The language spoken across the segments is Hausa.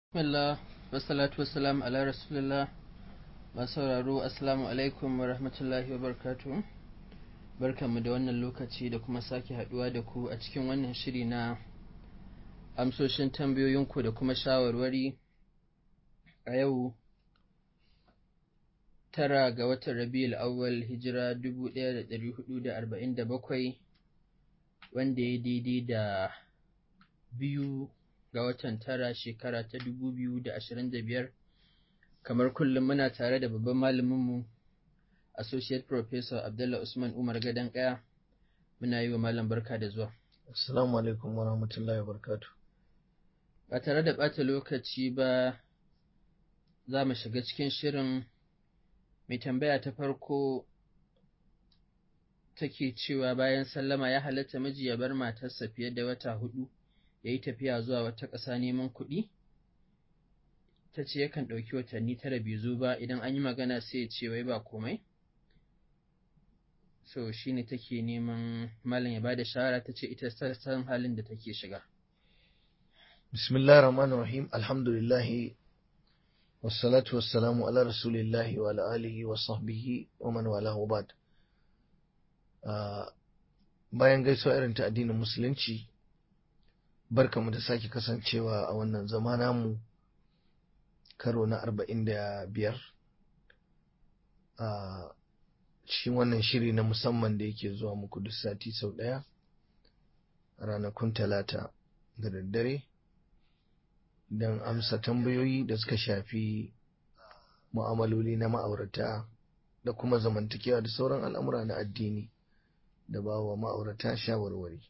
Bismillah, wassalatu wassalam ala rasulillah masu sauraro assalamu alaikum wa rahmatullahi wa barkatu barkanmu da wannan lokaci da kuma sake haduwa da ku a cikin wannan shiri na amsoshin tambayoyinku da kuma shawarwari a yau tara ga watan rabiul awwal hijira 1447 wanda ya daidai da biyu ga watan tara shekara ta dubu biyu da ashirin da biyar kamar kullum muna tare da babban malaminmu associate professor abdullah usman umar gadon kaya muna yi wa malam barka da zuwa assalamu alaikum wa rahmatullahi wa barakatu ba tare da ɓata lokaci ba za mu shiga cikin shirin mai tambaya ta farko take cewa bayan sallama ya halatta miji ya bar matarsa fiye da wata hudu ya yi tafiya zuwa wata ƙasa neman kuɗi? Ta ce yakan ɗauki watanni tara bai zo ba idan an yi magana sai ya ce wai ba komai? So shi ne take neman malam ya bada shawara ta ce ita san halin da take shiga. Bismillah rahman rahim alhamdulillahi wassalatu wassalamu ala rasulillahi wa ala alihi wa sahbihi wa man wala ba'd. Bayan gaisuwa irin ta addinin musulunci barkamu da sake kasancewa a wannan zama namu karo na arba'in da biyar a cikin wannan shiri na musamman da yake zuwa muku duk sati sau ɗaya ranakun talata da daddare don amsa tambayoyi da suka shafi mu'amaloli na ma'aurata da kuma zamantakewa da sauran al'amura na addini da ba wa ma'aurata shawarwari.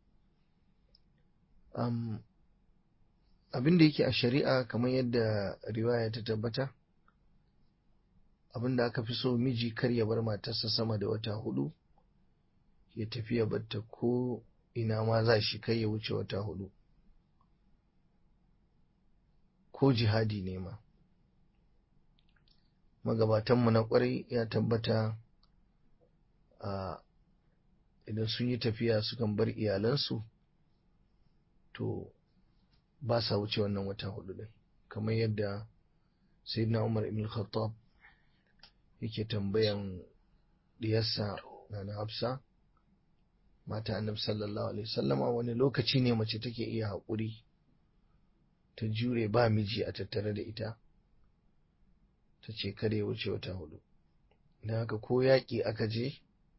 um, abin da yake a shari'a kamar yadda riwaya ta tabbata abin da aka fi so miji kar ya bar matarsa sama da wata hudu ya tafi ya batta ko ina ma za shi kai ya wuce wata hudu ko jihadi ne ma magabatanmu na kwarai ya tabbata a idan sun yi tafiya sukan bar iyalansu to ba sa wuce wannan wata hudu din kamar yadda sayyidina Umar ibn Khattab yake tambayan diyarsa na Hafsa mata annabi sallallahu alaihi wasallama wani lokaci ne mace take iya haƙuri ta jure ba miji a tattare da ita ta ce kada ya wuce wata hudu don haka ko yaƙi aka je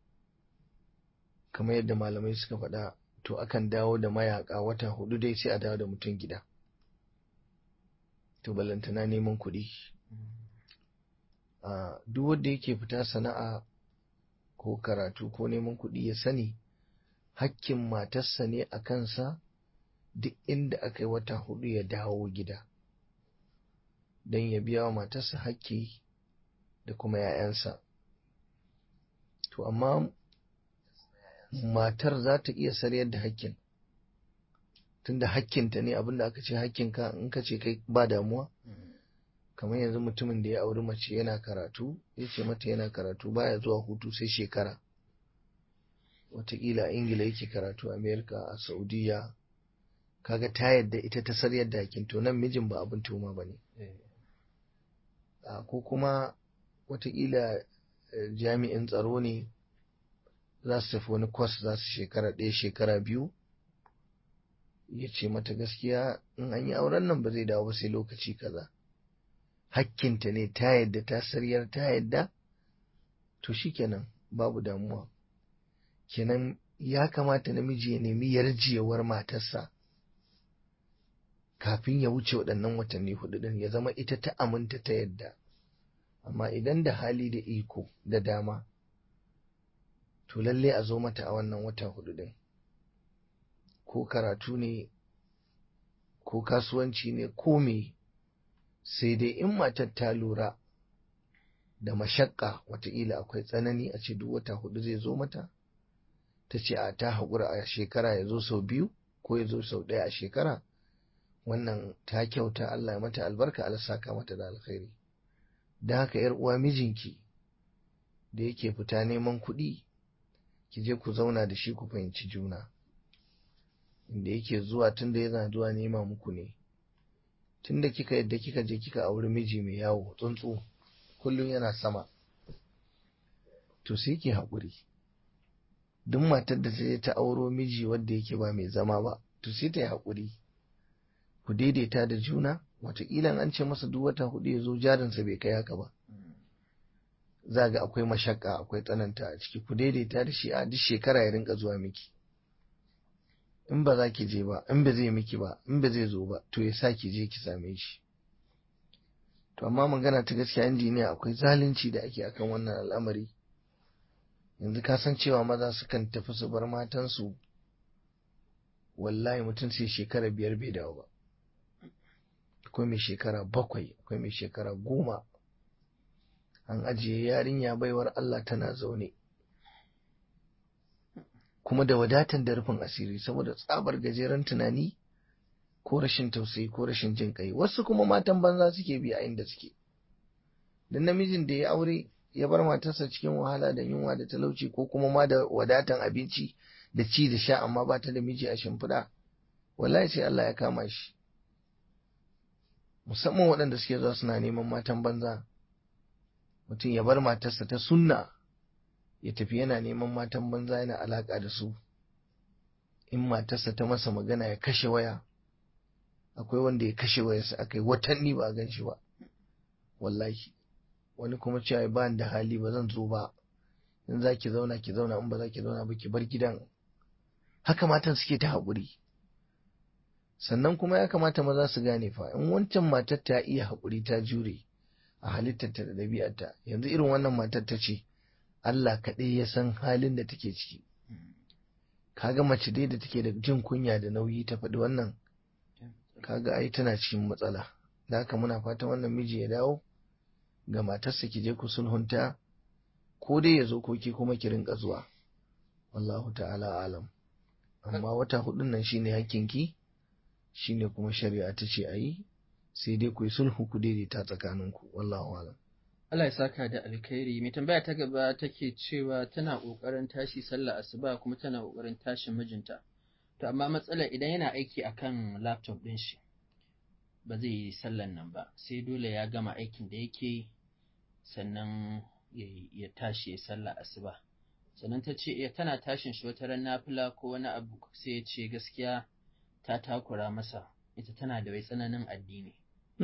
kamar yadda malamai suka faɗa to akan dawo da mayaka wata hudu dai sai a dawo da mutum gida to balantana neman kuɗi duk wanda yake fita sana'a ko karatu ko neman kuɗi ya sani hakkin matarsa ne a kansa duk inda aka yi wata hudu ya dawo gida don ya biya wa matarsa hakki da kuma 'ya'yansa to amma matar za ta iya sarayar da hakkin tunda hakkinta ne abinda aka ce hakkinka in ka ce kai ba damuwa kamar yanzu mutumin da ya auri mace yana karatu ya ce mata yana karatu baya zuwa hutu sai shekara watakila a ingila yake karatu amerika a saudiya kaga ta yadda ita ta sarayar da hakkin to nan mijin ba abin tuma ba ne ko kuma watakila jami'in tsaro ne za su tafi wani kwas za su shekara ɗaya shekara biyu ya ce mata gaskiya in an yi auren nan ba zai dawo ba sai lokaci kaza hakkinta ne ta yadda ta saryar ta yadda to shikenan babu damuwa kenan ya kamata namiji ya nemi yarjewar matarsa kafin ya wuce waɗannan watanni hudu ɗin ya zama ita ta aminta ta yadda amma idan da hali da iko da dama to lalle a zo mata a wannan wata hudu din ko karatu ne ko kasuwanci ne ko me sai dai in matar ta lura da mashakka wataƙila akwai tsanani a ce duk wata hudu zai zo mata ta ce a ta haƙura a shekara ya zo sau biyu ko ya zo sau ɗaya a shekara wannan ta kyauta Allah ya mata albarka Allah saka mata da alkhairi da haka yar uwa mijinki da yake fita neman kuɗi ki je ku zauna da shi ku fahimci juna inda yake zuwa tun da yana zuwa nema muku ne tunda kika yadda kika je kika auri miji mai yawo tsuntsu kullum yana sama to sai ki haƙuri duk matar da ta je ta auro miji wanda yake ba mai zama ba to sai ta yi haƙuri ku daidaita da juna wataƙila an ce masa duk wata hudu ya zo jarinsa bai kai haka ba za ga akwai mashakka akwai tsananta a ciki ku daidaita da shi a duk shekara ya rinka zuwa miki in ba za ki je ba in ba zai miki ba in ba zai zo ba to ya sa ki je ki same shi to amma magana ta gaskiya injiniya akwai zalunci da ake akan wannan al'amari yanzu ka san cewa maza sukan tafi su bar matansu wallahi mutum sai shekara biyar bai dawo ba akwai mai shekara bakwai akwai mai shekara goma an ajiye yarinya baiwar Allah tana zaune kuma da wadatan da rufin asiri saboda tsabar gajeren tunani ko rashin tausayi ko rashin jin kai wasu kuma matan banza suke bi a inda suke dan namijin da ya aure ya bar matarsa cikin wahala da yunwa da talauci ko kuma ma da wadatan abinci da ci da sha amma ba ta da miji a shimfiɗa wallahi sai Allah ya kama shi musamman waɗanda suke zuwa suna neman matan banza mutum ya bar matarsa ta sunna ya tafi yana neman matan banza yana alaƙa da su in matarsa ta masa magana ya kashe waya akwai wanda ya kashe wayarsa aka yi watanni ba a gan shi ba wallahi wani kuma cewa ba da hali ba zan zo ba in za ki zauna ki zauna in ba za ki zauna ba ki bar gidan haka matan suke ta haƙuri sannan kuma ya kamata maza su gane fa in wancan matar ta iya haƙuri ta jure a halittarta da ɗabi'arta yanzu irin wannan matar ta ce Allah kaɗai ya san halin da take ciki kaga mace dai da take da jin kunya da nauyi ta faɗi wannan kaga ai tana cikin matsala da haka muna fatan wannan miji ya dawo ga matarsa ki je ku sulhunta ko dai ya zo ko ki kuma ki rinka zuwa wallahu ta'ala alam amma wata hudun nan shine hakkinki shine kuma shari'a ta ce ayi sai dai ku yi sulhu ku daidaita tsakaninku wallahu alam Allah ya saka da alkhairi mai tambaya ta gaba take cewa tana kokarin tashi sallah asuba kuma tana kokarin tashin mijinta to amma matsalar idan yana aiki akan laptop din shi ba zai yi sallan nan ba sai dole ya gama aikin da yake sannan ya tashi ya sallah asuba sannan ta ce tana tashin shi wata ran nafila ko wani abu sai ya ce gaskiya ta takura masa ita tana da wai tsananin addini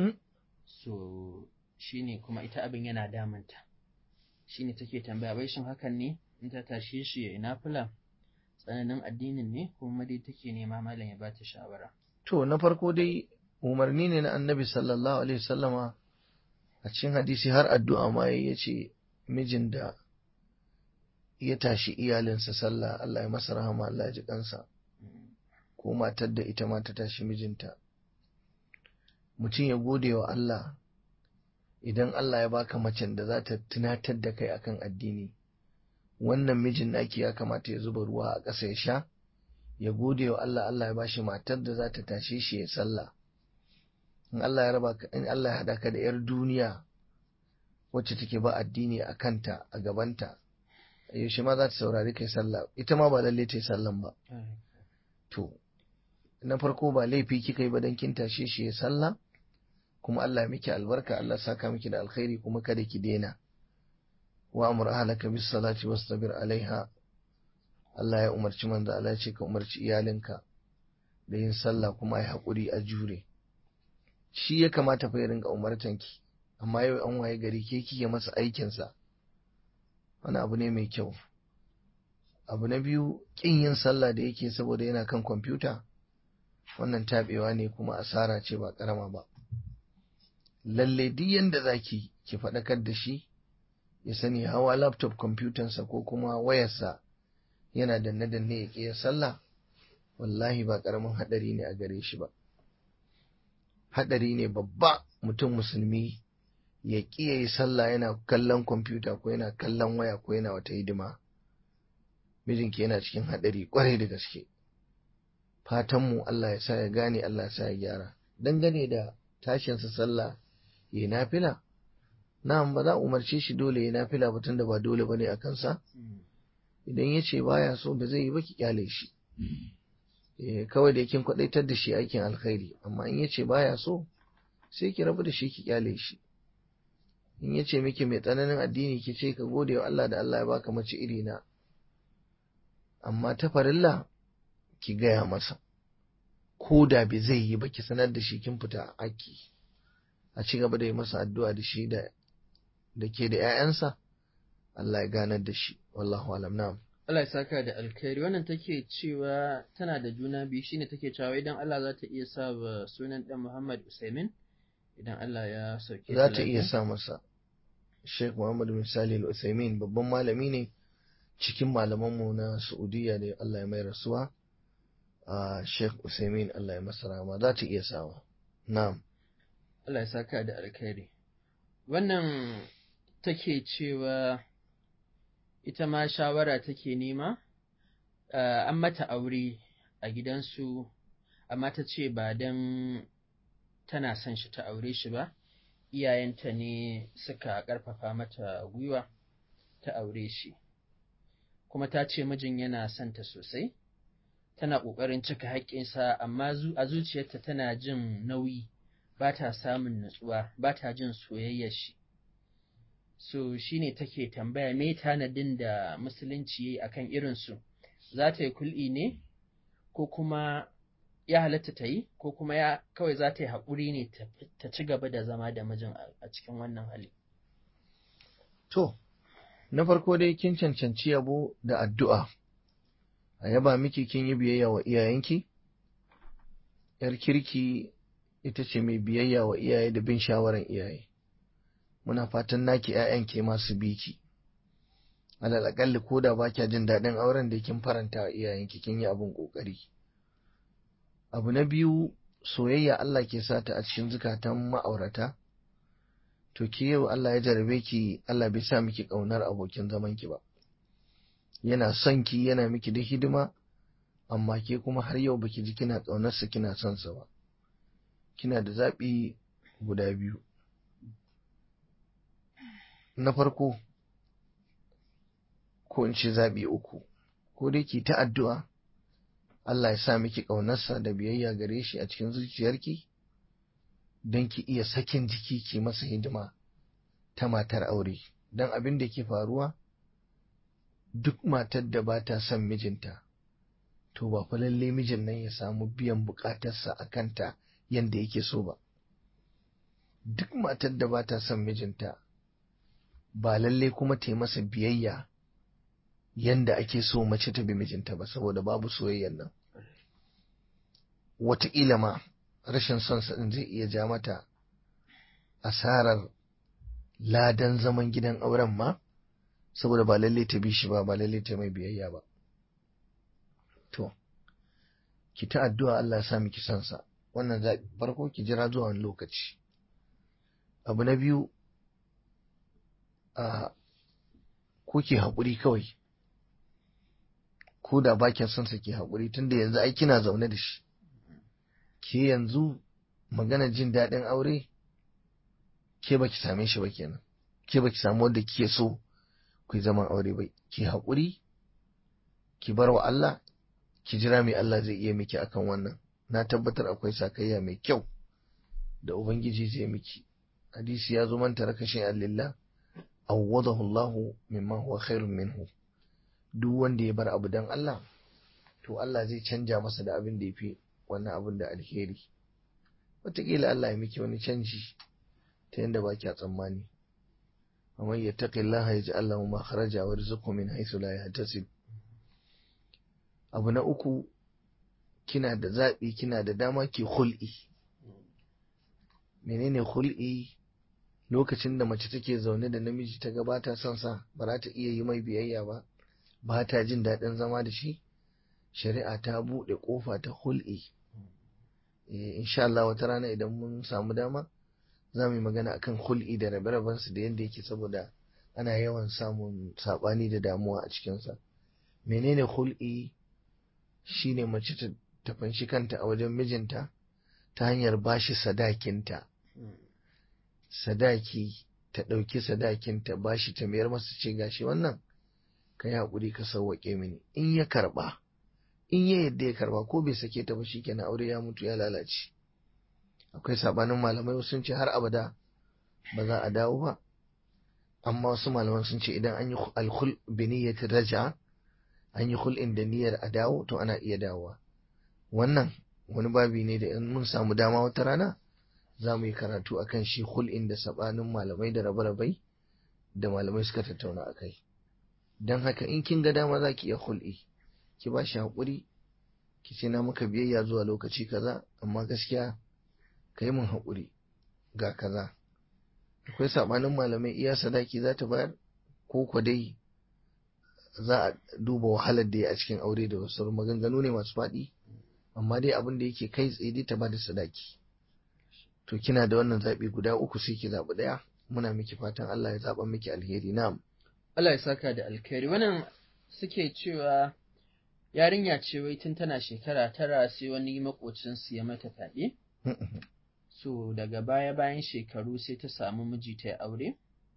so shine kuma ita abin yana damunta shine take tambaya bai shin hakan ne in ta tashe shi ya nafila tsananin addinin ne kuma dai take nema malam ya bata shawara to na farko dai umarni ne na annabi sallallahu alaihi wasallama a cikin hadisi har addu'a ma ya ce mijin da ya tashi iyalinsa sallah Allah ya masa rahama Allah ya ji kansa ko matar da ita ma ta tashi mijinta mutum ya gode wa Allah idan Allah ya baka macen da za ta tunatar da kai akan addini wannan mijin naki ya kamata ya zuba ruwa a ƙasa ya sha ya gode wa Allah Allah ya bashi matar da za ta tashe shi ya sallah in Allah ya raba in Allah ya hada ka da yar duniya wacce take ba addini a kanta a gabanta yaushe ma za ta saurari kai sallah ita ma ba lalle ta yi sallan ba to na farko ba laifi kika yi ba dan kin tashe shi ya sallah kuma Allah ya miki albarka Allah saka miki da alkhairi kuma kada ki daina wa amur ahlaka bis salati wastabir alaiha Allah ya umarci manzo Allah ya ce ka umarci iyalinka da yin sallah kuma ai hakuri a jure shi ya kamata fa ya rinka umartan ki amma yau an waye gari ke kike masa aikin sa wani abu ne mai kyau abu na biyu kin yin sallah da yake saboda yana kan kwamfuta wannan tabewa ne kuma asara ce ba karama ba lalle duk yanda zaki ki faɗakar da shi ya sani hawa laptop kwamfutansa ko kuma wayarsa yana danne-danne ya ƙi sallah wallahi ba ƙaramin haɗari ne a gare shi ba haɗari ne babba mutum musulmi ya ƙi ya yi sallah yana kallon kwamfuta ko yana kallon waya ko yana wata hidima mijinki yana cikin haɗari ƙwarai da gaske fatanmu Allah ya sa ya gane Allah ya sa ya gyara dangane da tashinsa sallah ya nafila na'am ba za a umarce shi dole ya nafila ba tunda ba dole bane a kansa idan ya ce baya so ba zai yi ba ki kyale shi kawai da kin kwadaitar da shi aikin alkhairi amma in ya ce baya so sai ki rabu da shi ki kyale shi in ya ce miki mai tsananin addini ki ce ka gode wa Allah da Allah ya baka mace iri na amma ta farilla ki gaya masa ko da bai zai yi ba ki sanar da shi kin fita aki a ci gaba da yi masa addu'a da shi da da ke da 'ya'yansa Allah ya ganar da shi wallahu alam na'am Allah ya saka da alkhairi wannan take cewa tana da juna biyu shine take cewa idan Allah za ta iya sa wa sunan dan Muhammad Usaimin idan Allah ya sauke za ta iya sa masa Sheikh Muhammad bin Salih Al-Utsaimin babban malami ne cikin malamanmu na Saudiya da Allah ya mai rasuwa a Sheikh Utsaimin Allah ya masa rahama za ta iya sawa na'am Allah ya saka da alkhairi wannan take cewa ita ma shawara take nema an mata aure a gidansu amma ta ce ba don tana son shi ta aure shi ba iyayenta ne suka ƙarfafa mata gwiwa ta aure shi kuma ta ce mijin yana son ta sosai tana ƙoƙarin cika haƙƙinsa amma a zuciyarta tana jin nauyi ba ta samun natsuwa ba ta jin soyayyar shi so shine take tambaya me tanadin da musulunci yayi akan irinsu za ta yi kul'i ne ko kuma ya halatta ta yi ko kuma ya kawai za ta yi haƙuri ne ta ci gaba da zama da mijin a cikin wannan hali. To, na farko dai kin cancanci yabo da addu'a, a yaba miki kin yi biyayya wa iyayenki? ‘Yar kirki ita ce mai biyayya wa iyaye da bin shawaran iyaye. Muna fatan naki ‘ya'yan ke masu biki. Alal aƙalli ko da ba kya jin daɗin auren da kin faranta wa iyayenki kin yi abin ƙoƙari. abu na biyu soyayya Allah ke sata a cikin zukatan ma'aurata to ke yau Allah ya jarabe ki Allah bai sa miki ƙaunar abokin zaman ki ba yana son ki yana miki da hidima amma ke kuma har yau baki ji kina ƙaunarsa kina son sa ba kina da zaɓi guda biyu na farko ko in ce zaɓi uku ko dai ki ta addu'a Allah ya sa miki ƙaunarsa da biyayya gare shi a cikin zuciyarki don ki iya sakin jiki ki masa hidima ta matar aure don abin da ke faruwa duk matar da ba ta son mijinta to ba fa lalle mijin nan ya samu biyan bukatarsa a kanta yadda yake so ba duk matar da ba ta son mijinta ba lalle kuma ta yi masa biyayya yanda ake so mace ta bi mijinta ba saboda babu soyayyar nan wataƙila ma rashin son sa zai iya ja mata asarar ladan zaman gidan auren ma saboda ba lalle ta bi shi ba ba lalle ta mai biyayya ba to ki ta addu'a Allah ya sa miki son sa wannan zaɓi farko ki jira zuwa wani lokaci abu na biyu a ko ki haƙuri kawai ko da ba kya son sa ke haƙuri tunda yanzu ai kina zaune da shi ke yanzu magana jin daɗin aure ke baki same shi ba kenan ke baki samu wanda kike so ku yi zaman aure ba ki haƙuri ki bar wa Allah ki jira mai Allah zai iya miki akan wannan na tabbatar akwai sakayya mai kyau da ubangiji zai miki hadisi ya zo man taraka shay'an lillah awwadahu Allah mimma huwa khairun minhu duk wanda ya bar abu dan Allah to Allah zai canja masa da abin da ya fi wannan abin da alheri wataƙila Allah ya miki wani canji ta yadda ba kya tsammani amma ya taƙi Allah ya ji Allah ma kharaja wa rizqu min haythu la yahtasib abu na uku kina da zaɓi kina da dama ki hul'i menene hul'i lokacin da mace take zaune da namiji ta gabata son sa ba za ta iya yi mai biyayya ba ba ta jin daɗin zama da shi shari'a ta buɗe ƙofa ta hul'i insha Allah wata rana idan mun samu dama za mu yi magana akan hul'i da rabe su da yadda yake saboda ana yawan samun saɓani da damuwa a cikinsa menene hul'i shine mace ta fanshi kanta a wajen mijinta ta hanyar bashi sadakinta sadaki ta ɗauki sadakinta bashi ta mayar masa ce gashi wannan ka yi haƙuri ka sauwaƙe mini in ya karɓa in ya yadda ya karɓa ko bai sake ta ba shikenan aure ya mutu ya lalace akwai sabanin malamai wasu sun ce har abada ba za a dawo ba amma wasu malaman sun ce idan an yi alkhul bi niyyati raja an yi khul'in da niyyar a dawo to ana iya dawowa wannan wani babi ne da in mun samu dama wata rana za mu yi karatu akan shi khul'in da sabanin malamai da rabe-rabai da malamai suka tattauna a kai don haka in kin ga dama za ki iya khul'i ki ba shi haƙuri ki ce na maka biyayya zuwa lokaci kaza amma gaskiya ka yi min haƙuri ga kaza akwai sabanin malamai iya sadaki za ta bayar ko kwa dai za a duba wahalar da ya a cikin aure da wasu maganganu ne masu faɗi amma dai abin da yake kai tsaye dai ta ba da sadaki to kina da wannan zaɓi guda uku sai ki zaɓi ɗaya muna miki fatan Allah ya zaɓa miki alheri na'am Allah ya saka da alkhairi wannan suke cewa yarinya ce wai tun tana shekara tara sai wani makocinsu ya mata fyaɗe so daga baya bayan shekaru sai ta samu miji ta aure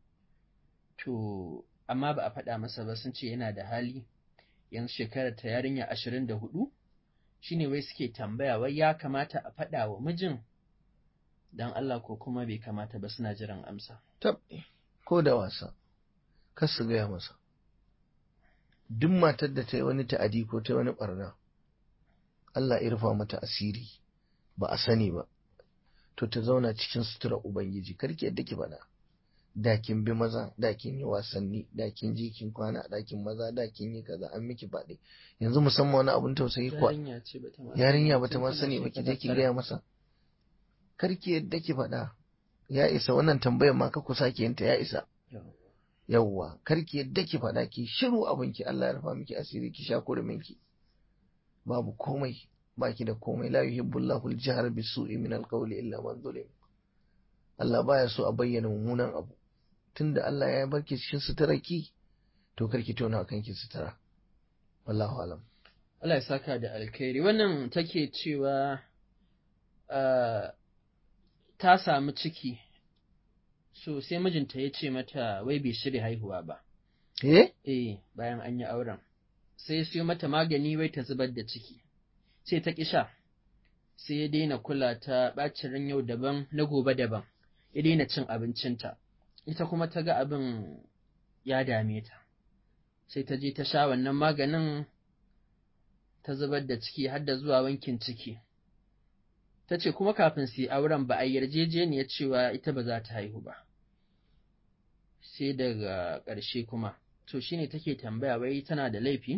to amma ba a faɗa masa ba sun ce yana da hali yanzu shekarar ta yarinya ashirin da hudu shine wai suke tambaya wai ya kamata a faɗa wa mijin don Allah ko kuma bai kamata ba suna jiran amsa. tab ko da wasa kar su gaya masa duk matar da ta yi wani ta'adi ko ta yi wani barna Allah ya rufa mata asiri ba a sani ba to ta zauna cikin sutura ubangiji karki yadda ki faɗa da kin bi maza da kin yi wasanni da kin ji kin kwana da kin maza da kin yi kaza an miki faɗi yanzu musamman wani abun tausayi kuwa Yarinya ce bata ma yarinya bata ma tun sani tana ba ki je shekara ki tara. gaya masa karki yadda ki faɗa ya isa wannan tambayar ma ka ku sake yinta ya isa Yau. yawwa karki yadda ki faɗa ki shiru abinki Allah ya rufa miki asiri ki sha kuruminki babu komai baki da komai la yuhibbullahu al-jahr bisu'i min al-qawli illa man zulim Allah baya so a bayyana mummunan abu tunda Allah ya barki cikin suturarki to karki tona kanki sutura wallahu alam Allah ya saka da alkhairi wannan take cewa ah, ta samu ciki so sai mijinta ya ce mata wai bai shirya haihuwa ba eh eh bayan an yi auren sai ya siyo mata magani wai ta zubar da ciki sai ta ƙi sha sai ya daina kula ta ɓacin ran yau daban na gobe daban ya daina cin abincinta ita kuma ta ga abin ya dame ta sai ta je ta sha wannan maganin ta zubar da ciki har da zuwa wankin ciki ta ce kuma kafin su yi auren ba a yi yarjejeniyar cewa ita ba za ta haihu ba sai daga ƙarshe kuma to shine take tambaya wai tana da laifi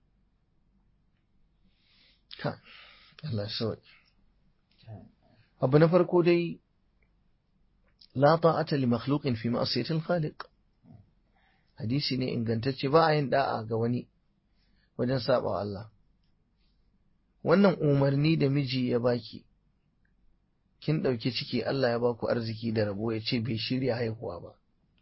ka Allah so abu na farko dai la ta'ata li makhluqin fi ma'siyati al-khaliq hadisi ne ingantacce ba a yin da'a ga wani wajen saba wa Allah wannan umarni da miji ya baki kin ɗauki ciki Allah ya baku arziki da rabo ya ce bai shirya haihuwa ba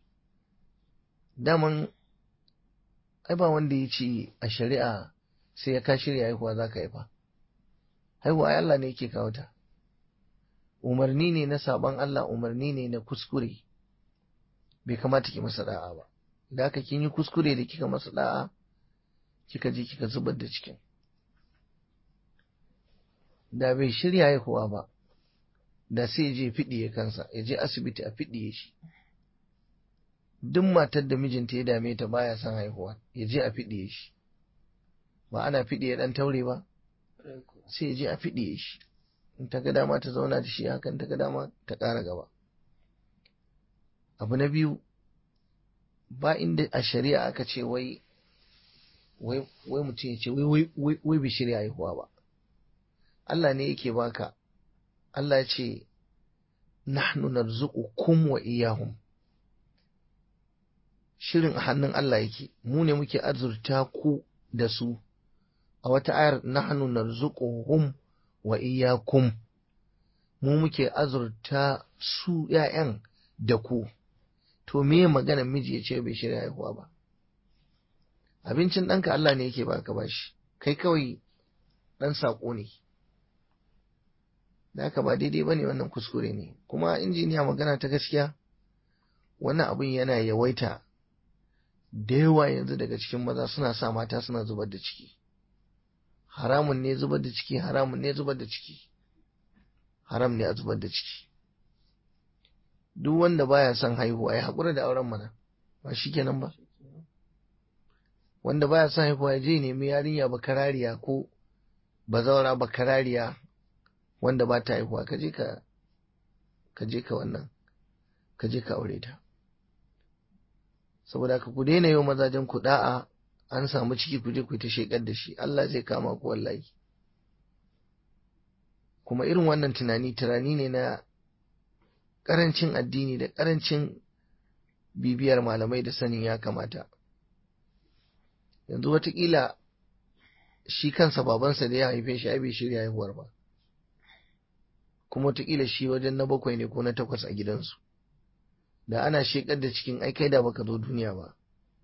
daman ai ba wanda ya ce a shari'a sai ya ka shirya haihuwa za ka haifa haihuwa ai Allah ne yake kawo ta umarni ne na saban Allah umarni ne na kuskure bai kamata ki masa da'a ba da haka kin yi kuskure da kika masa da'a kika je kika zubar da cikin da bai shirya haihuwa ba da sai ya je fiɗiye kansa ya je asibiti a fiɗiye shi duk matar da mijinta ya dame ta baya son haihuwa ya je a fiɗiye shi ba ana fiɗiye ɗan taure ba sai ya je a fiɗiye shi in ta ga dama ta zauna da shi hakan ta ga dama ta ƙara gaba abu na biyu ba inda a shari'a aka ce wai wai wai mutum ya ce wai wai wai wai bai shirya haihuwa ba Allah ne yake baka Allah ya ce nahnu narzuqukum wa iyyahum shirin a hannun Allah yake mu ne muke azurta ku da su a wata ayar nahnu narzuquhum wa iyyakum mu muke azurta su ƴaƴan da ku to me maganar miji ya ce bai shirya haihuwa ba abincin ɗanka Allah ne yake baka bashi kai kawai ɗan saƙo ne da haka ba daidai ba ne wannan kuskure ne kuma injiniya magana ta gaskiya wannan abin yana yawaita da yawa yanzu daga cikin maza suna sa mata suna zubar da ciki haramun ne zubar da ciki haramun ne zubar da ciki haram ne a zubar da ciki duk wanda baya son haihuwa ya haƙura da auren mana ba shi kenan ba wanda baya son haihuwa ya je nemi yarinya bakarariya ko bazawara bakarariya wanda ba ta haihuwa ka je ka ka je ka wannan ka je ka aure ta saboda ka ku daina yau mazajen ku da'a an samu ciki ku je ku ta shekar da shi Allah zai kama ku wallahi kuma irin wannan tunani tunani ne na karancin addini da karancin bibiyar malamai da sanin ya kamata yanzu watakila shi kansa babansa da ya haife shi ai bai shirya haihuwar ba kuma watakila shi wajen na bakwai ne ko na takwas a gidansu da ana shekar da cikin ai kai da baka zo duniya ba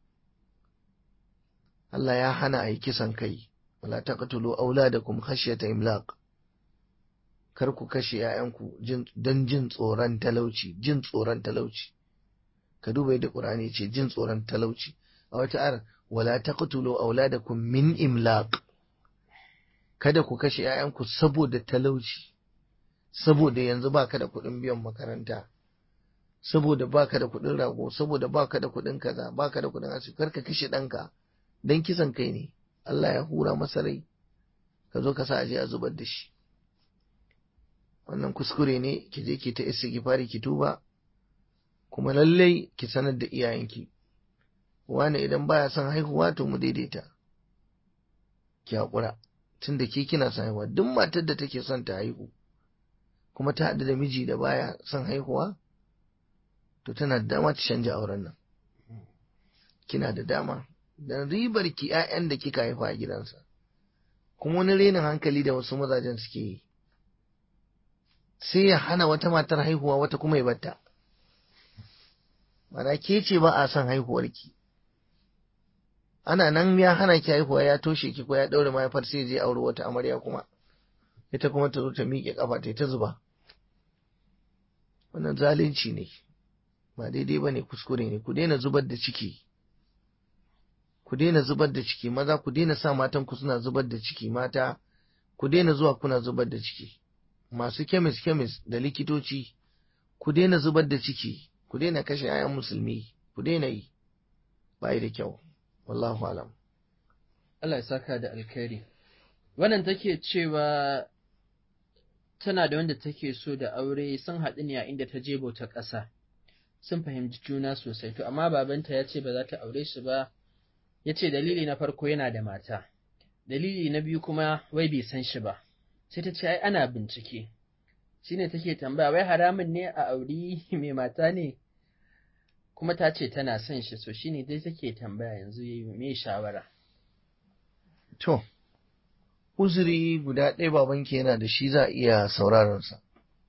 Allah ya hana a yi kisan kai wala taqtulu auladakum khashyata imlaq kar ku kashe ‘ya'yanku don jin tsoron talauci, jin tsoron talauci. Ka duba yadda ƙur'ani ce jin tsoron talauci. A wata ar, wala ta kutulo auladakum min imlaq. Kada ku kashe ‘ya'yanku saboda talauci, saboda yanzu baka da kuɗin biyan makaranta, saboda baka da kuɗin rago, saboda baka da kuɗin kaza, baka da kuɗin asibiti, kar ka kashe ɗanka don kisan kai ne. Allah ya hura masa rai, ka zo ka sa aje a zubar da shi. wannan kuskure ne ki je ki ta istighfari ki tuba kuma lallai ki sanar da iyayenki wani idan baya son haihuwa to mu daidaita ki haƙura tunda ke kina son haihuwa duk matar da take son ta haihu kuma ta haɗu da miji da baya son haihuwa to tana da dama ta canja auren nan kina da dama dan ribar ki 'ya'yan da kika haifa a gidansa kuma wani renin hankali da wasu mazajen suke yi sai ya hana wata matar haihuwa wata kuma ya batta mana ke ce ba a son haihuwarki ana nan ya hana ki haihuwa ya toshe ki ko ya daure mahaifar sai je aure wata amarya kuma ita kuma ta zo ta miƙe kafa ta ta zuba wannan zalunci ne ba daidai ba ne kuskure ne ku daina zubar da ciki ku daina zubar da ciki maza ku daina sa matan ku suna zubar da ciki mata ku daina zuwa kuna zubar da ciki masu kemis kemis da likitoci ku daina zubar da ciki ku daina kashe 'ya'yan musulmi ku daina yi bai da kyau wallahu alam Allah ya saka da alkhairi wannan take cewa tana da wanda take so da aure sun haɗu ne a inda ta je bauta ƙasa sun fahimci juna sosai to amma babanta ya ce ba za ta aure shi ba ya ce dalili na farko yana da mata dalili na biyu kuma wai bai san shi ba sai ta ce ai ana bincike shine take tambaya wai haramun ne a auri mai mata ne kuma ta ce tana son shi so shine dai take tambaya yanzu yayi me shawara to uzuri guda ɗaya babanki yana da shi za a iya sauraron sa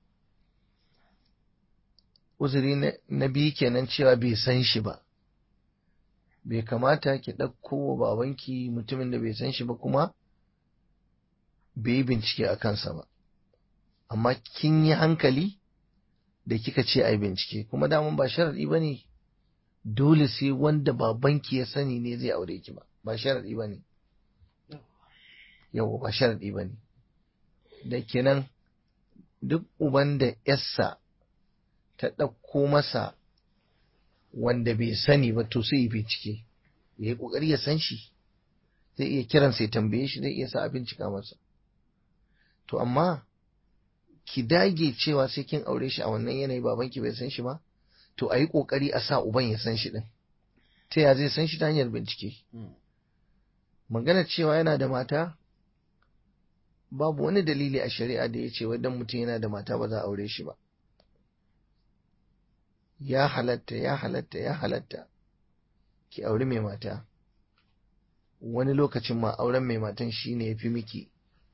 uzuri na biyu kenan cewa bai san shi ba bai kamata ki ɗauko wa babanki mutumin da bai san shi ba kuma bai yi bincike a kansa ba amma kin yi hankali da kika ce ai bincike kuma daman ba sharaɗi ba ne dole sai wanda babanki ya sani ne zai aure ki ba ba sharaɗi ba ne yau ba sharaɗi ba ne da kenan duk uban da yassa ta ɗauko masa wanda bai sani ba to sai bincike ya yi ƙoƙari ya san shi zai iya kiransa ya tambaye shi zai iya sa a bincika masa to amma ki dage cewa sai kin aure shi a wannan yanayi babanki bai san shi ba to a yi ƙoƙari a sa uban ya san shi ɗin ta ya zai san shi ta hanyar bincike magana cewa yana da mata babu wani dalili a shari'a da ya ce wai dan mutum yana da mata ba za a aure shi ba ya halatta ya halatta ya halatta ki auri mai mata wani lokacin ma auren mai matan shine ya fi miki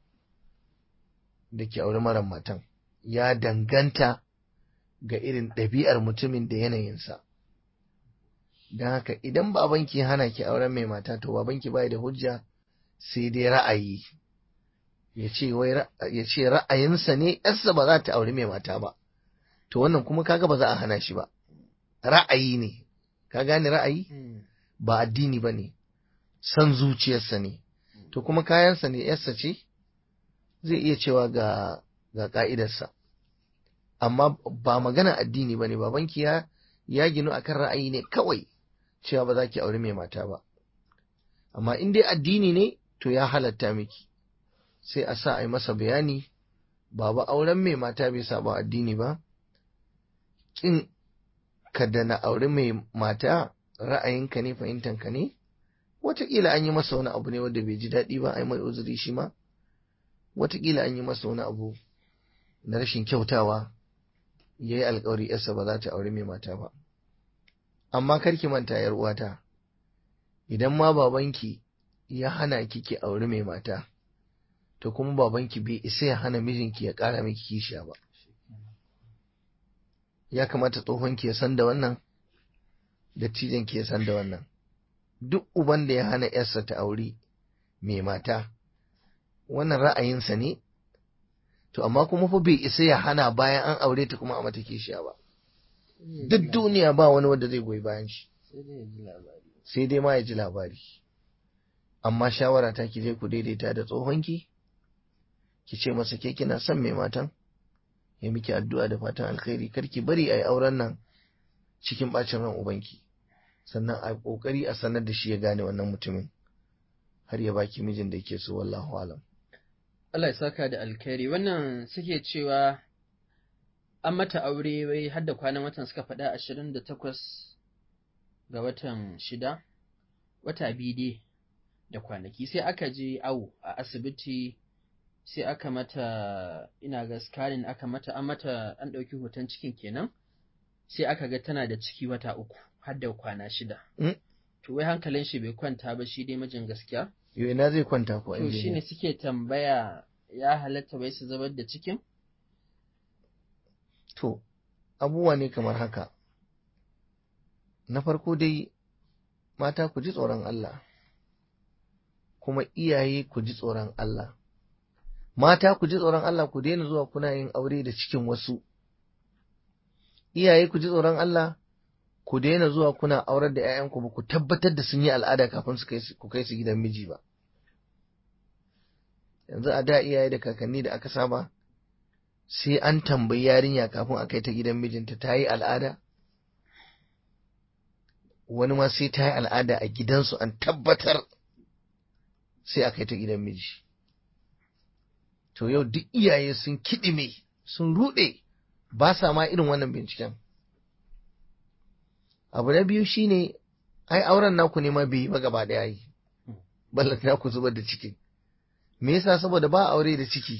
da ki auri mara matan ya danganta ga irin ɗabi'ar mutumin da yanayinsa don haka idan babanki hana ki auren mai mata to babanki bai da hujja sai dai ra'ayi ya ce ra'ayinsa ne yarsa ba za ta auri mai mata ba to wannan kuma kaga ba za a hana shi ba ra'ayi ne ka gane ra'ayi ba addini ba ne son zuciyarsa ne to kuma kayansa ne yarsa ce zai iya cewa ga ga ka'idarsa amma ba magana addini ba ne babanki ya ya ginu akan ra'ayi ne kawai cewa ba za ki auri mai mata ba amma in dai addini ne to ya halatta miki sai a sa a yi masa bayani baba auren mai mata bai saba addini ba kin ka da na auri mai mata ra'ayinka ne fahimtanka ne wataƙila an yi masa wani abu ne wanda bai ji daɗi ba a yi mai uzuri shi ma wataƙila an yi masa wani abu na rashin kyautawa ya yi alkawari yarsa ba za ta auri mai mata ba amma karki manta yar uwata idan ma babanki ya hana ki ki auri mai mata to kuma babanki bai isa ya hana mijinki ya ƙara miki kishiya ba ya kamata tsohonki ya san da wannan dattijanki ya san da wannan duk uban da ya hana yarsa ta auri mai mata wannan ra'ayinsa ne to amma kuma fa bai isa ya hana bayan an aure ta kuma a mata kishiya ba duk duniya ba wani wanda zai goyi bayan shi sai dai ma ya ji labari amma shawara ta ki je ku daidaita da tsohonki ki ce masa ke kina son mai matan ya miki addu'a da fatan alkhairi kar ki bari a yi auren nan cikin bacin ran ubanki sannan a kokari a sanar da shi ya gane wannan mutumin har ya baki mijin da yake so wallahu alam Allah ya saka da alkhairi wannan suke cewa an mata aure wai har da kwanan watan suka faɗa ashirin da takwas ga watan shida wata biyu da kwanaki sai aka je awo a asibiti sai aka mata ina ga scanning aka mata an mata an ɗauki hoton cikin kenan sai aka ga tana da ciki wata uku har da kwana shida to wai hankalin shi bai kwanta ba shi dai mijin gaskiya yau ina zai kwanta ko to shine suke tambaya ya halatta bai su zubar da cikin to abubuwa ne kamar haka na farko dai mata ku ji tsoron Allah kuma iyaye ku ji tsoron Allah mata ku ji tsoron Allah ku daina zuwa kuna yin aure da cikin wasu iyaye ku ji tsoron Allah ku daina zuwa kuna aurar da 'ya'yanku ba ku tabbatar da sun yi al'ada kafin su ku kai su gidan miji ba yanzu a da iyaye da kakanni da aka saba sai an tambayi yarinya kafin a kai ta gidan mijinta ta yi al'ada wani ma sai ta yi al'ada a gidansu an tabbatar sai a kai ta gidan miji to yau duk iyaye sun kiɗime sun ruɗe ba sa ma irin wannan binciken abu na biyu shine ai auren naku ne ma bai yi ba gaba ɗaya yi ballan naku zubar da ciki me yasa saboda ba aure da ciki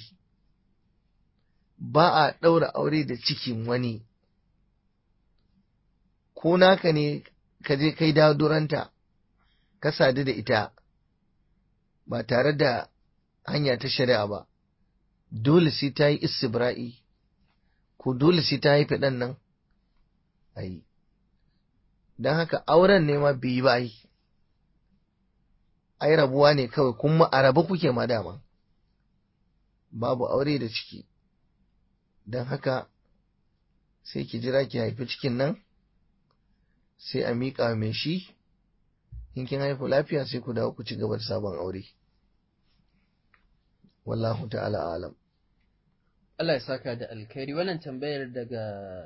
ba a ɗaura aure da cikin wani ko naka ne ka je kai duranta ka sadu da ita ba tare da hanya ta shari'a ba dole sai ta yi istibra'i ko dole sai ta haifi ɗan nan a yi don haka auren ne ma bai yi ba yi ai rabuwa ne kawai kuma a rabu kuke ma dama babu aure da ciki don haka sai ki jira ki haifi cikin nan sai a miƙa mai shi in kin haifu lafiya sai ku dawo ku ci gaba da sabon aure wallahu ta'ala alam Allah ya saka da alkhairi wannan tambayar daga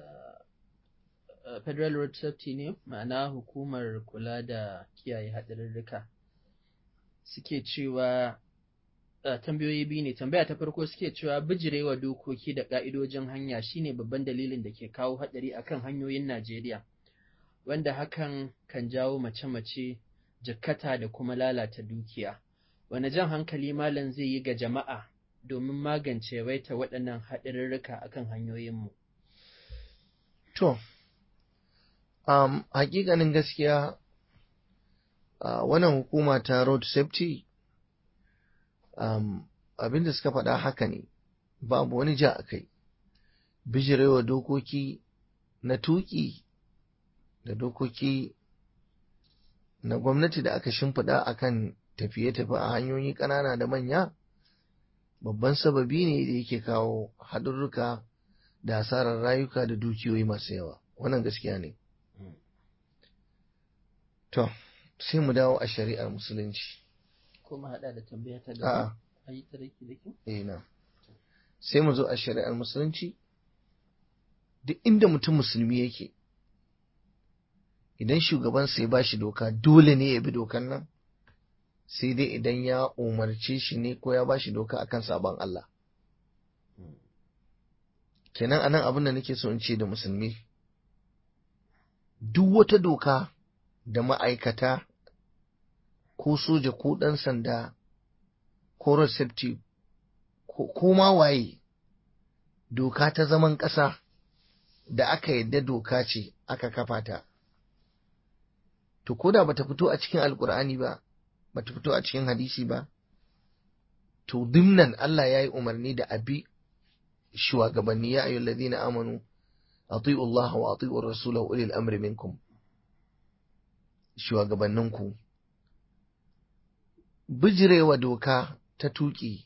Federal Road Safety ne ma'ana hukumar kula da kiyaye haɗarurruka suke cewa tambayoyi biyu ne tambaya ta farko suke cewa bijirewa dokoki da ƙa'idojin hanya shine babban dalilin da ke kawo haɗari akan hanyoyin Najeriya wanda hakan kan jawo mace-mace jikkata da kuma lalata dukiya wane jan hankali malam zai yi ga jama'a domin magance waita waɗannan haɗarurruka akan hanyoyinmu to um, hakikanin gaskiya uh, wannan hukuma ta road safety um, abin da suka faɗa haka ne babu wani ja a kai bijirewa dokoki na tuƙi da dokoki na gwamnati da aka shimfiɗa akan tafiye-tafiye a hanyoyi ƙanana da manya babban sababi ne da yake kawo haɗurruka da hasarar rayuka da dukiyoyi masu yawa wannan gaskiya ne to sai mu dawo a shari'ar musulunci kuma haɗa da tambaya ta A'a. gaba a yi ta daki daki eh na sai mu zo a shari'ar musulunci duk inda mutum musulmi yake idan shugabansa ya ba shi doka dole ne ya bi dokan nan sai dai idan ya umarce shi ne ko ya ba shi doka akan sabon Allah kenan anan abin da nake so in ce da musulmi duk wata doka da ma'aikata ko soja ko ɗan sanda ko receptive ko ma waye doka ta zaman ƙasa da aka yadda doka ce aka kafa ta to ko da bata fito a cikin alkur'ani ba bata fito a cikin hadisi ba to dimnan Allah ya yi umarni da abi shugabanni ya ayyul ladina amanu ati'u Allah wa ati'u ar-rasul wa ulil amri minkum shugabanninku bijirewa doka ta tuki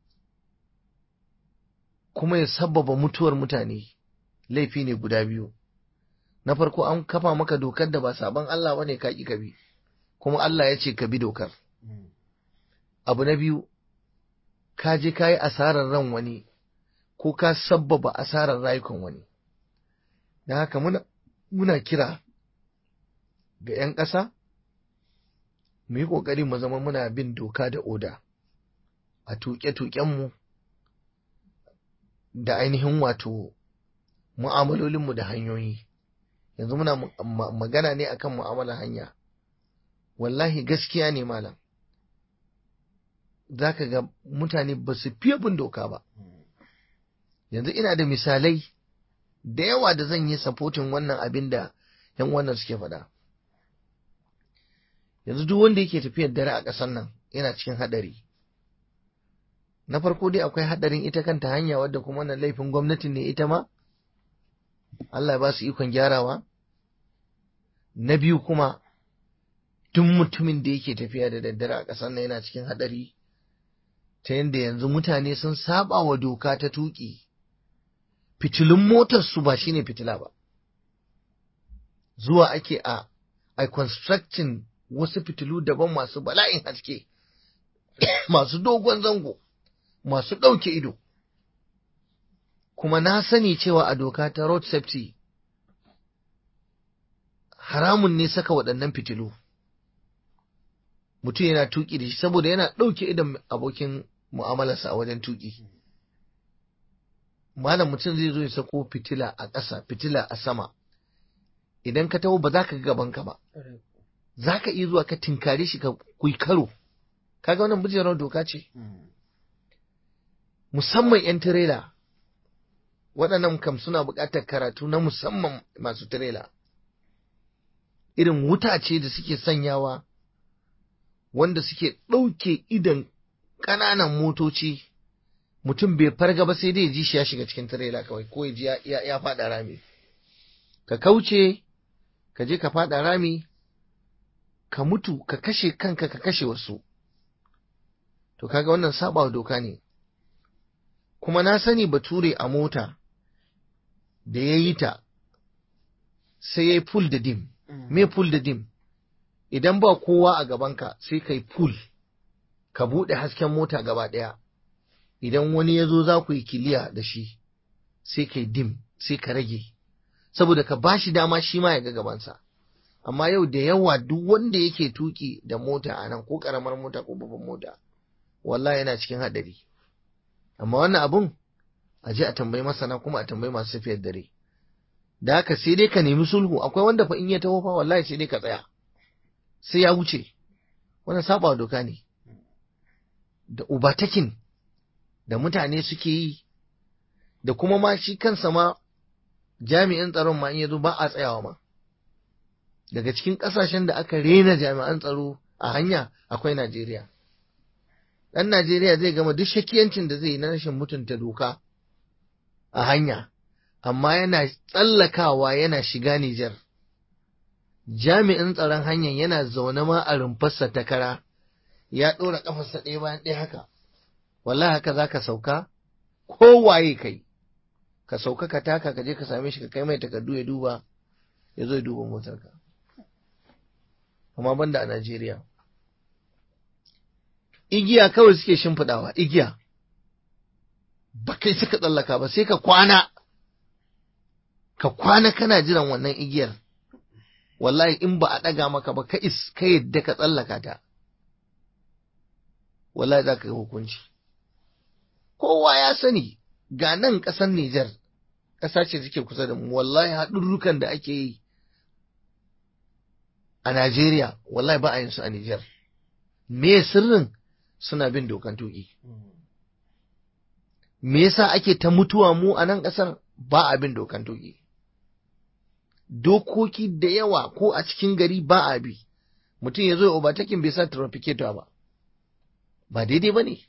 kuma ya sabbaba mutuwar mutane laifi ne guda biyu na farko an kafa maka dokar da ba sabon Allah bane ka ki ka bi kuma Allah ya ce ka bi dokar abu na biyu ka je ka yi asarar ran wani ko ka sabbaba asarar rayukan wani da haka muna, muna kira ga 'yan ƙasa mu yi ƙoƙari mu zama muna bin doka da oda a tuƙe-tuƙenmu da ainihin wato mu'amalolinmu da hanyoyi yanzu muna magana ne akan mu'amalar hanya wallahi gaskiya ne malam za ka ga mutane ba su fiye bin doka ba yanzu ina da misalai da yawa da zan yi sapotin wannan abin da yan wannan suke faɗa yanzu duk wanda yake tafiyar dare a ƙasar nan yana cikin haɗari na farko dai akwai haɗarin ita kanta hanya wadda kuma wannan laifin gwamnati ne ita ma Allah ba su ikon gyarawa na biyu kuma duk mutumin da yake tafiya da daddare a ƙasar nan yana cikin haɗari ta yadda yanzu mutane sun saba wa doka ta tuƙi fitilun motarsu ba shine fitila ba zuwa ake a a constructing wasu fitilu daban masu bala'in haske masu dogon zango masu ɗauke ido kuma na sani cewa a doka ta road safety haramun ne saka waɗannan fitilu mutum yana tuƙi da shi saboda yana ɗauke idon abokin mu'amalarsa a wajen tuƙi malam mutum zai zo ya sako fitila a ƙasa fitila a sama idan ka taho ba za ka gaban ka ba za ka iya zuwa ka tinkare shi ka kui karo kaga wannan bijirar doka ce musamman 'yan tirela waɗannan kam suna buƙatar karatu na musamman masu tirela irin wuta ce da suke sanyawa wanda suke ɗauke idan ƙananan motoci mutum bai farga ba sai dai ji shi ya shiga cikin tirela kawai ko ya ji ya faɗa rami ka kauce ka je ka faɗa rami ka mutu ka kashe kanka ka kashe wasu to kaga wannan saba doka ne kuma na sani bature a mota da ya yi ta sai ya yi pull da dim me pull da dim idan ba kowa a gabanka sai ka yi pull ka buɗe hasken mota gaba ɗaya idan wani ya zo za ku yi kiliya da shi sai ka yi dim sai ka rage saboda ka ba shi dama shi ma ya ga gabansa amma yau da yawa duk wanda yake tuki da mota a nan ko karamar mota ko babban mota wallahi yana cikin haɗari amma wannan abun a je a tambayi masana kuma a tambayi masu tafiyar dare da haka sai dai ka nemi sulhu akwai wanda fa in ya taho fa wallahi sai dai ka tsaya sai ya wuce wannan saba doka ne da ubatakin da mutane suke yi da kuma ma shi kansa ma jami'in tsaron ma in ya zo ba a tsayawa ma daga cikin ƙasashen da aka rena jami'an tsaro a hanya akwai Najeriya. Ɗan Najeriya zai gama duk shakiyancin da zai yi na rashin mutunta doka a hanya, amma yana tsallakawa yana shiga Nijar. Jami'in tsaron hanyar yana zaune ma a rumfarsa ta kara, ya ɗora ƙafarsa ɗaya bayan ɗaya haka. Wallahi haka za ka sauka, kowaye kai, ka sauka ka taka ka je ka same shi ka kai mai takardu ya duba, ya zo ya duba motarka. amma banda a Najeriya. Igiya kawai suke shimfiɗawa, igiya, ba kai suka tsallaka ba sai ka kwana, ka kwana kana jiran wannan igiyar wallahi in ba a ɗaga maka ba ka is ka yadda ka tsallaka ta wallahi za ka yi hukunci kowa ya sani ga nan ƙasar Nijar ƙasa ce take kusa da mu wallahi haɗurrukan da ake yi a Najeriya wallahi ba a yin su a Nijar me sirrin suna bin dokan tuƙi me yasa ake ta mutuwa mu a nan ƙasar ba a bin dokan tuƙi dokoki da yawa ko a cikin gari ba a bi mutum ya zo ya obatakin bai sa trafficator ba ba daidai ba ne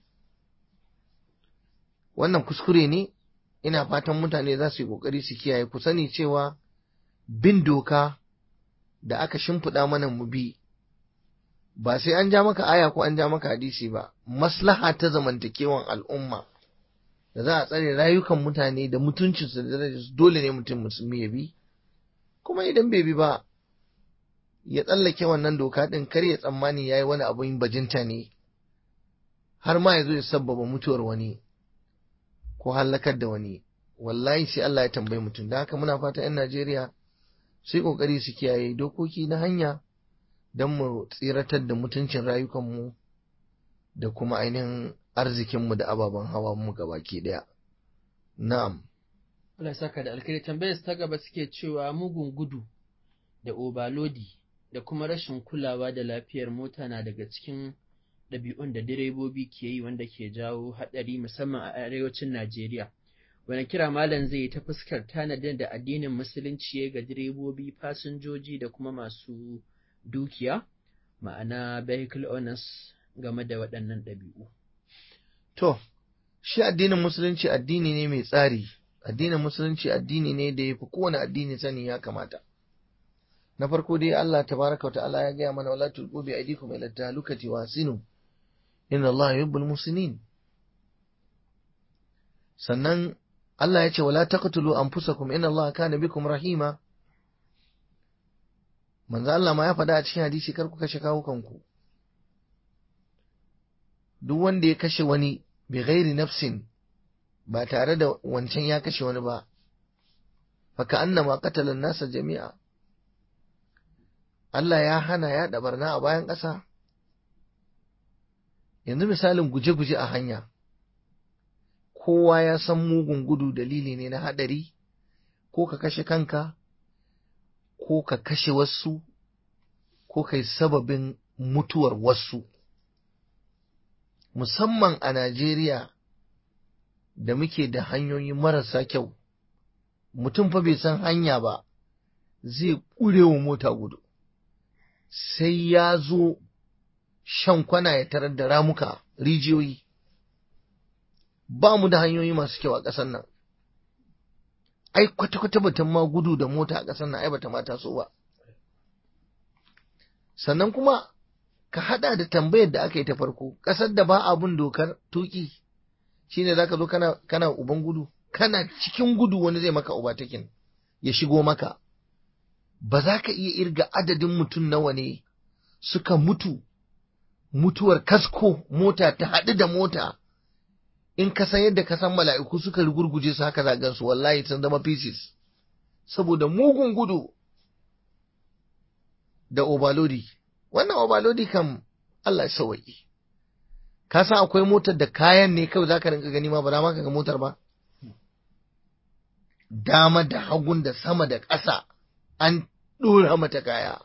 wannan kuskure ne ina fatan mutane za su yi ƙoƙari su kiyaye ku sani cewa bin doka da aka shimfiɗa mana mu bi ba sai an ja maka aya ko an ja maka hadisi ba maslaha ta zamantakewan al'umma da za a tsare rayukan mutane da mutuncinsu da darajarsu dole ne mutum musulmi ya bi kuma idan bai bi ba ya tsallake wannan doka ɗin kar ya tsammani ya yi wani abin bajinta ne har ma ya zo ya sabbaba mutuwar wani ko hallakar da wani wallahi sai Allah ya tambayi mutum da haka muna fata 'yan Najeriya sai kokari su kiyaye dokoki na hanya don mu tsiratar da mutuncin rayukanmu da kuma ainihin arzikinmu da ababen hawa mu gabaki daya na'am Allah saka da alkhairi tambayar ta gaba suke cewa mugun gudu da obalodi da kuma rashin kulawa da lafiyar mota na daga cikin ɗabi'un da direbobi ke yi wanda ke jawo haɗari musamman a arewacin Najeriya. Wani kira malam zai yi ta fuskar tanadin da addinin musulunci ya ga direbobi, fasinjoji da kuma masu dukiya, ma'ana vehicle owners game da waɗannan ɗabi'u. To, shi addinin musulunci addini ne mai tsari, addinin musulunci addini ne da ya fi kowane addini sani ya kamata. Na farko dai Allah tabaraka wa ta'ala ya gaya mana wala tulqu bi aydikum ila tahlukati wa sinu inna Allah yuhibbul musinin. Sannan Allah ya ce wala taqtulu anfusakum inna Allah kana bikum rahima. Manzo Allah ma ya faɗa a cikin hadisi kar ku kashe kawukanku. Duk wanda ya kashe wani bi ghairi nafsin ba tare da wancan ya kashe wani ba faka annama qatala nasa jami'a Allah ya hana ya barna a bayan ƙasa yanzu misalin guje-guje a hanya kowa ya san mugun gudu dalili ne na haɗari ko ka kashe kanka ko ka kashe wasu ko kai sababin mutuwar wasu musamman a Najeriya da muke da hanyoyi marasa kyau mutum fa bai san hanya ba zai ƙurewa mota gudu sai ya zo shan kwana ya tarar da ramuka rijiyoyi ba mu da hanyoyi masu kyau a ƙasar nan ai kwata-kwata batun ma gudu da mota a ƙasar nan ai bata mata so ba sannan kuma ka hada da tambayar da aka yi ta farko ƙasar da ba abun dokar tuki shine zaka zo kana kana uban gudu kana cikin gudu wani zai maka ubatakin ya shigo maka ba za ka iya irga adadin mutum nawa ne suka mutu mutuwar kasko mota ta haɗu da mota in ka san yadda ka san mala'iku suka rugurguje su haka zagan su wallahi sun zama pieces saboda mugun gudu da obalodi wannan obalodi kam Allah sauwaƙi ka san akwai motar da kayan ne kawai za ka rinka gani ma ba za ma ka ga motar ba dama da hagun da sama da ƙasa an ɗora mata kaya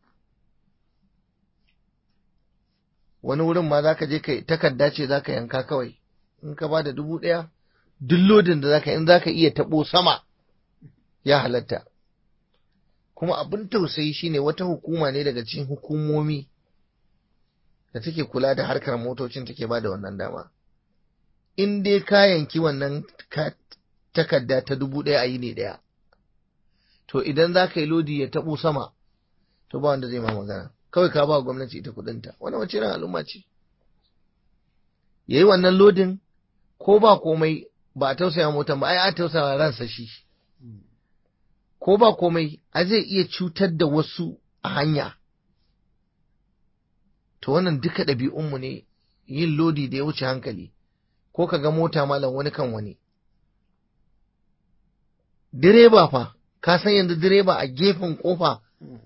wani wurin ma za ka je ka takarda ce za ka yanka kawai in ka ba da dubu ɗaya duk lodin da za ka in za ka iya taɓo sama ya halatta kuma abin tausayi shine wata hukuma ne daga cikin hukumomi da take kula da harkar motocin take ba da wannan dama in dai ka yanki wannan takarda ta dubu ɗaya a yi ne ɗaya to idan za ka yi lodi ya taɓo sama to ba wanda zai ma magana kawai ka ba gwamnati ita kuɗinta wannan wace irin al'umma ce ya yi wannan lodin ko ba komai ba a tausaya motan ba ai a tausaya ransa shi ko ba komai a zai iya cutar da wasu a hanya to wannan duka ɗabi'unmu ne yin lodi da ya wuce hankali ko ka ga mota malam wani kan wani direba fa ka san yanzu direba a gefen kofa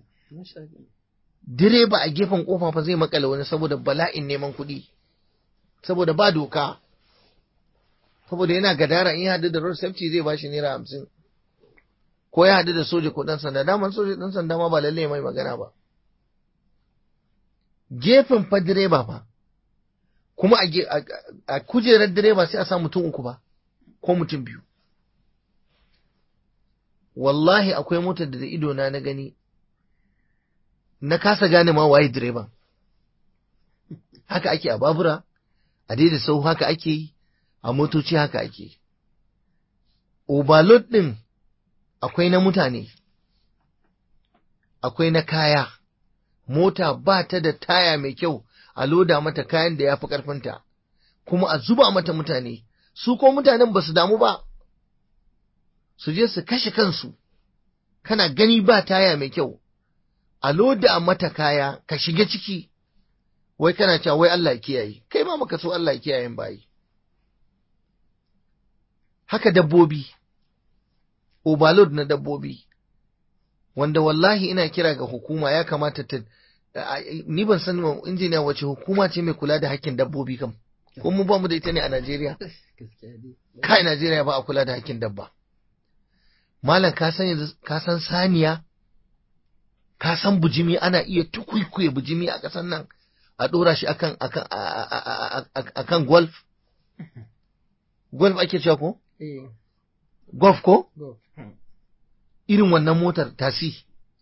direba a gefen kofa fa zai makale wani saboda bala'in neman kuɗi saboda ba doka saboda yana gadara in ya haɗu da road safety zai bashi naira hamsin ko ya haɗu da soja ko ɗan sanda daman soja ɗan sanda ma ba lalle mai magana ba gefen fa direba fa kuma a kujerar direba sai a sa mutum uku ba ko mutum biyu wallahi akwai motar da ido na na gani na kasa gane ma waye direban haka ake a babura a daidai sau haka ake yi a motoci haka ake overload ɗin akwai na mutane akwai na kaya mota ba ta da taya mai kyau a loda mata kayan da ya fi ƙarfinta kuma a zuba mata mutane su ko mutanen ba su damu ba su je su kashe kansu kana gani ba taya mai kyau a loda mata kaya ka shiga ciki wai kana cewa wai Allah kiyaye kai ma maka so Allah kiyaye bayi haka dabbobi overload na dabbobi wanda wallahi ina kira ga hukuma ya kamata ta ni ban san injiniya wace hukuma ce mai kula da hakkin dabbobi kam ko mu ba mu da ita ne a Najeriya kai Najeriya ba a kula da hakkin dabba malam ka san yanzu ka san saniya ka san bujimi ana iya tukuikuye bujimi a ƙasar nan a ɗora shi akan akan akan golf golf ake cewa ko golf ko irin wannan motar tasi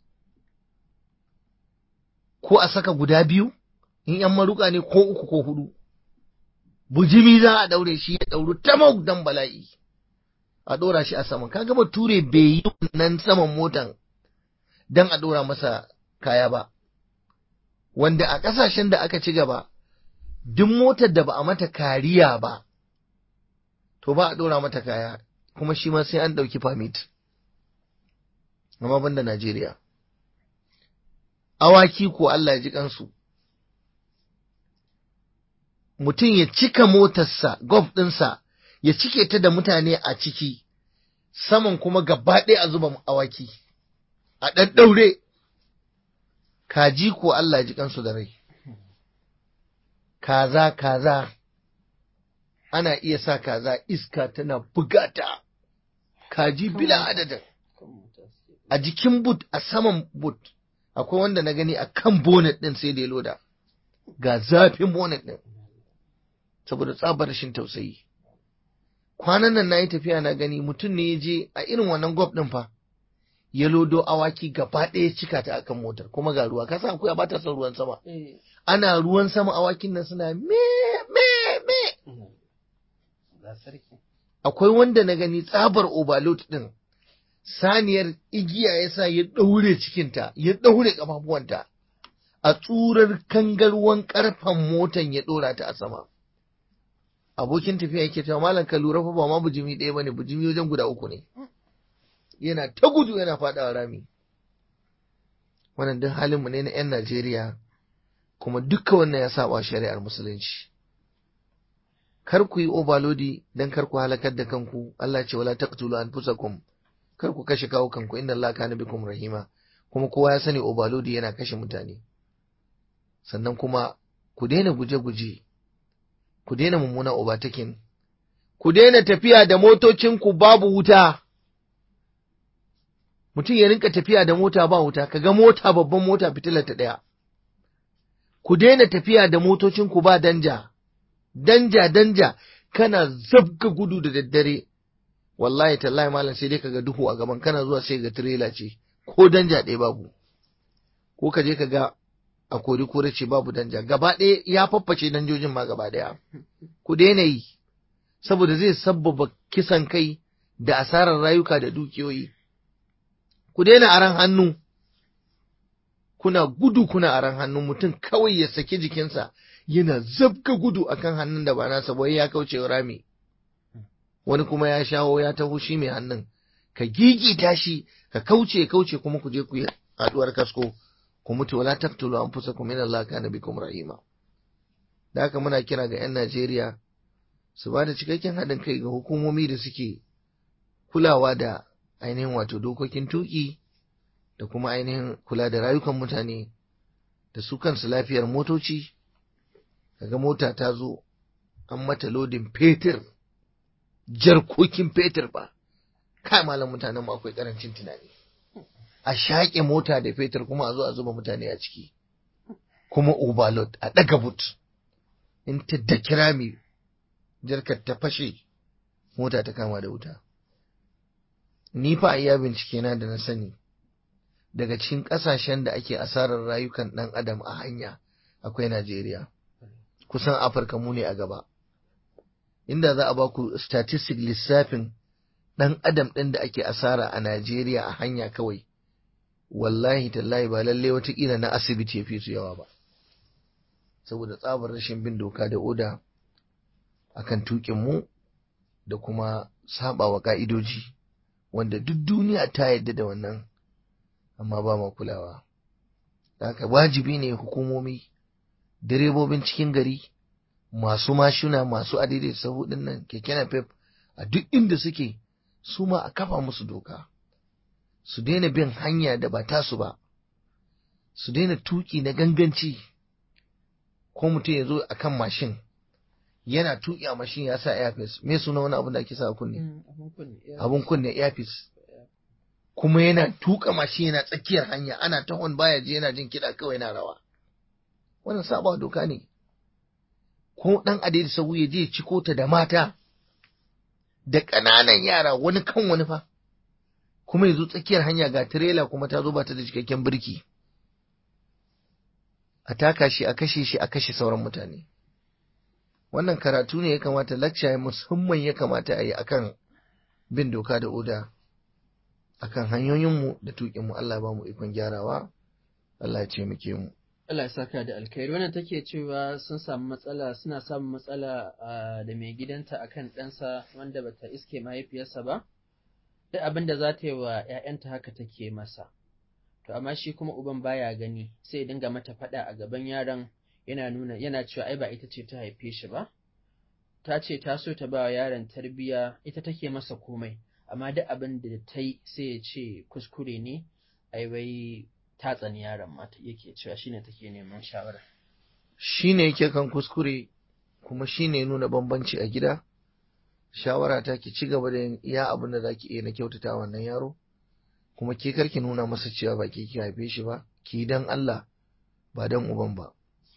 ko a saka guda biyu in yan maruka ne ko uku ko hudu bujimi za a daure shi ya dauru tamau dan bala'i a dora shi a saman kaga bature bai yi wannan saman motan dan a dora masa kaya ba wanda a kasashen da aka ci gaba duk motar da ba a mata kariya ba to ba a dora mata kaya kuma shi ma sai an ɗauki permit amma banda Najeriya awaki ko Allah ya ji kansu mutum ya cika motarsa golf ɗinsa ya cike ta da mutane a ciki saman kuma gaba ɗaya a zuba awaki a ɗaɗɗaure kaji ko Allah ya ji kansu da rai kaza kaza ana iya sa kaza iska tana bugata kaji bila adadin a jikin but a saman but akwai wanda na gani a kan bonnet ɗin sai da ya loda ga zafin bonnet ɗin saboda tsabar rashin tausayi kwanan nan na yi tafiya na gani mutum ne ya je a irin wannan gwab ɗin fa ya lodo awaki gaba ɗaya cika ta akan motar kuma ga ruwa kasa akwai ba ta son ruwan sama ana ruwan sama awakin nan suna me me me akwai wanda na gani tsabar overload ɗin saniyar igiya ya sa ya ɗaure cikinta, ya ɗaure ƙafafuwanta, a tsurar kangarwan ƙarfen motan ya ɗora ta a sama. Abokin tafiya yake cewa malam ka lura fa ba ma bujimi ɗaya bane bujimi wajen guda uku ne. Yana ta gudu yana faɗawa rami. Wannan duk halinmu ne na 'yan Najeriya, kuma dukka wannan ya saba shari'ar musulunci. Kar ku yi obalodi don kar ku halakar da kanku, Allah ce wala taqtulu anfusakum kar ku kashe kawo kanku inda Allah kana bikum rahima kuma kowa ya sani obalodi yana kashe mutane sannan kuma ku daina guje-guje ku daina mummuna obatakin ku daina tafiya da motocinku babu wuta mutum ya rinka tafiya da mota ba wuta kaga mota babban mota fitilar ta ɗaya ku daina tafiya da motocinku ba danja danja danja kana zabga gudu da daddare wallahi tallahi malam sai dai kaga duhu a gaban kana zuwa sai ga tirela ce ko danja ɗaya babu ko ka je ka ga a kori kore ce babu danja gaba ɗaya ya fafface danjojin ma gaba ɗaya ku daina yi saboda zai sabbaba kisan kai da asarar rayuka da dukiyoyi ku daina aran hannu kuna gudu kuna aran hannu mutum kawai ya saki jikinsa yana zabga gudu akan hannun da ba nasa ba ya kauce rami wani kuma ya shawo ya taho shi mai hannun ka gigita shi ka kauce kauce kuma ku je ku yi haduwar kasko ku mutu wala taqtulu anfusakum inna allaha kana bikum rahima da haka muna kira ga 'yan Najeriya su ba da cikakken haɗin kai ga hukumomi da suke kulawa da ainihin wato dokokin tuki da kuma ainihin kula da rayukan mutane da su kansu lafiyar motoci kaga mota ta zo an mata lodin fetur jarkokin fetur ba kai malam mutanen mu akwai karancin tunani a shaƙe mota da fetur kuma a zo a zuba mutane a ciki kuma overload a ɗaga but in ta da kirami jarkar ta fashe mota ta kama da wuta ni fa a iya bincike na da na sani daga cikin ƙasashen da ake asarar rayukan ɗan adam a hanya akwai Najeriya kusan Afirka mu ne a gaba inda za a baku statistic lissafin ɗan adam ɗin da ake asara a Najeriya a hanya kawai wallahi tallahi ba lalle watakila na asibiti ya fi su yawa ba saboda tsabar rashin bin doka da oda akan tukin mu da kuma saba wa ka'idoji wanda duk duniya ta yadda da wannan amma ba ma kulawa haka wajibi ne hukumomi direbobin cikin gari masu mashina masu adidai sahu nan keke napep a duk inda suke su ma a kafa musu doka su daina bin hanya da ba tasu ba su daina tuki na ganganci ko mutum ya zo a kan mashin yana tuki a mashin ya sa airpiece me suna wani abin da ake sa a kunne abin kunne airpiece kuma yana tuka mashin yana tsakiyar hanya ana tahon baya je yana jin kiɗa kawai yana rawa wannan saba doka ne ko dan adai sahu ya je ciko ta da mata da ƙananan yara wani kan wani fa kuma ya zo tsakiyar hanya ga tirela kuma ta zo ba ta da cikakken birki a taka shi a kashe shi a kashe sauran mutane wannan karatu ne ya kamata lakca musamman ya kamata a yi akan bin doka da oda akan hanyoyinmu da tuƙinmu Allah ba mu ikon gyarawa Allah ya ce muke mu Allah ya saka da alkhairi wannan take cewa sun samu matsala suna samun matsala da mai gidanta akan ɗansa wanda bata iske mahaifiyarsa ba duk abin da za ta yi wa ‘ya'yanta haka take masa to amma shi kuma uban baya gani sai ya dinga mata faɗa a gaban yaron yana nuna yana cewa ai ba ita ce ta haife shi ba ta ce ta so ta ba wa yaron tarbiyya ita take masa komai amma duk abin da ta yi sai ya ce kuskure ne ai wai ta tsani yaron ma yake cewa shine take neman shawara shine yake kan kuskure kuma shine nuna bambanci a gida shawara ta ki ci gaba da yin iya abin da zaki iya na kyautata wannan yaro kuma ke karki nuna masa cewa ba ke ki haife shi ba ki dan Allah ba dan uban ba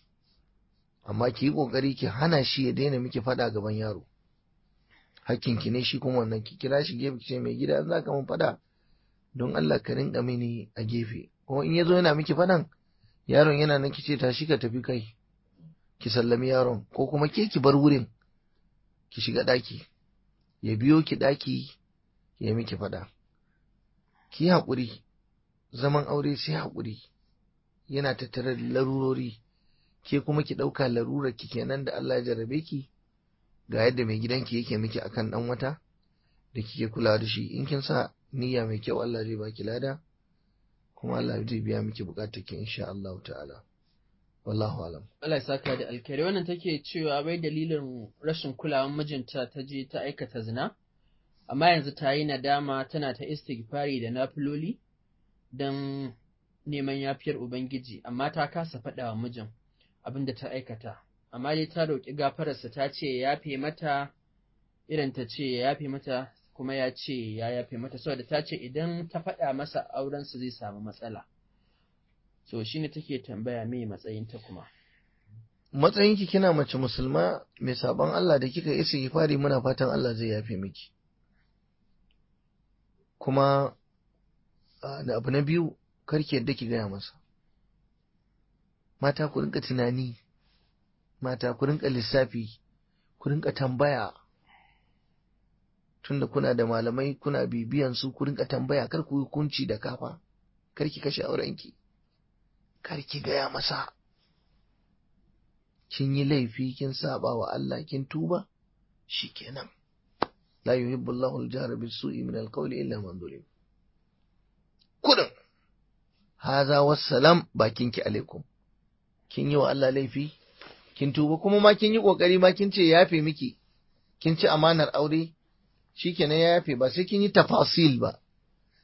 amma ki yi kokari ki hana shi ya daina miki faɗa gaban yaro hakkin ki ne shi kuma wannan ki kira shi gefe ki ce mai gida za ka mun faɗa don Allah ka rinka mini a gefe ko in yazo yana miki faɗan yaron yana nan ki ce tashi ka tafi kai ki sallami yaron ko kuma ke ki bar wurin ki shiga ɗaki ya biyo ki ɗaki ya miki faɗa ki haƙuri zaman aure sai haƙuri yana tattare da larurori ke kuma ki ɗauka larurar ki kenan da Allah ya jarrabe ki ga yadda mai gidanki yake miki akan ɗan wata da kike kula da shi in kin sa niyya mai kyau Allah zai baki lada kuma Allah zai biya miki bukatar ki insha Allah ta'ala wallahu alam Allah ya saka da alkhairi wannan take cewa bai dalilin rashin kulawan mijinta ta je ta aikata zina amma yanzu ta yi nadama tana ta istighfari da nafiloli don neman yafiyar ubangiji amma ta kasa faɗa wa mijin abin da ta aikata amma dai ta roƙi gafararsa ta ce ya yafe mata irin ta ce ya yafe mata kuma ya ce ya yafe mata saboda ta ce idan ta faɗa masa aurensu zai samu matsala so shine take tambaya me matsayinta kuma matsayinki kina mace musulma mai sabon Allah da kika isa fari muna fatan Allah zai yafe miki kuma da abu na biyu karki yadda ki gaya masa mata ku rinka tunani mata ku rinka lissafi ku rinka tambaya tunda kuna da malamai kuna bibiyan su ku rinka tambaya kar ku hukunci da kafa kar ki kashe aurenki kar ki gaya masa kin yi laifi kin saba wa Allah kin tuba shikenan la yuhibbu Allahu al-jahra bis-su'i min al-qawli illa man zulim kudin haza wassalam bakinki alaikum kin yi wa Allah laifi kin tuba kuma ma kin yi kokari ma kin ce yafe miki kin ci amanar aure shikenan ya yafe ba sai kin yi tafasil ba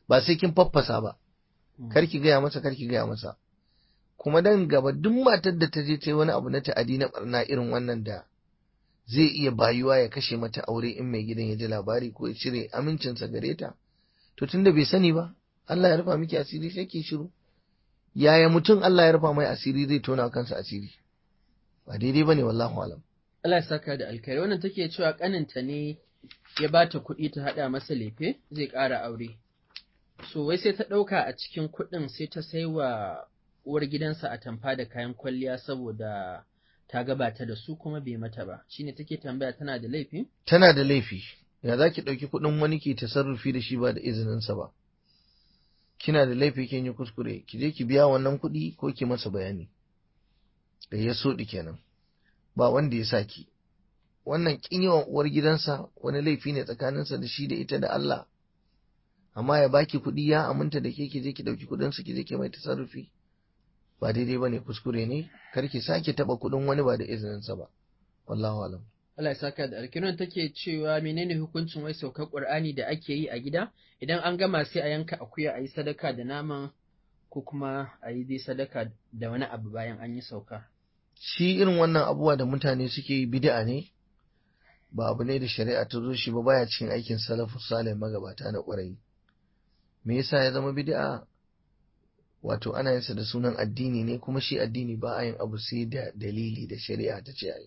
ba sai kin faffasa ba kar ki gaya masa kar ki gaya masa kuma dan gaba duk matar da ta je ta yi wani abu na ta'adi na barna irin wannan da zai iya bayuwa ya kashe mata aure in mai gidan ya ji labari ko ya cire amincinsa gare ta to tunda bai sani ba Allah ya rufa miki asiri sai ki shiru yaya mutum Allah ya rufa mai asiri zai tona kansa asiri ba daidai bane wallahu alam Allah ya saka da alkhairi wannan take cewa kaninta ne ya bata kuɗi ta haɗa masa lefe zai ƙara aure so wai sai ta ɗauka a cikin kuɗin sai ta sai wa uwar gidansa a tamfa da kayan kwalliya saboda ta gabata da su kuma bai mata ba shine take tambaya tana da laifi tana da laifi ya za ki ɗauki kuɗin wani ke tasarrufi da shi ba da izininsa ba kina da laifi kin yi kuskure ki je ki biya wannan kuɗi ko ki masa bayani da ya so kenan ba wanda ya sa ki wannan kin yawan uwar gidansa wani laifi ne tsakaninsa da shi da ita da Allah amma ya baki kuɗi ya aminta da ke ki je ki ɗauki kuɗinsa ki je ki mai tasarrufi ba daidai ba ne kuskure ne kar ki sake taɓa kuɗin wani ba da izininsa ba wallahu alam Allah ya saka da alkiran take cewa menene hukuncin wai saukar Qur'ani da ake yi a gida idan an gama sai a yanka akuya a yi sadaka da naman ko kuma a yi dai sadaka da wani abu bayan an yi sauka shi irin wannan abubuwa da mutane suke yi bid'a ne ba abu ne da shari'a ta zo shi ba baya cikin aikin salafu salih magabata na ƙwarai me yasa ya zama bid'a wato ana yin sa da sunan addini ne kuma shi addini ba a yin abu sai da dalili da shari'a ta ce ayi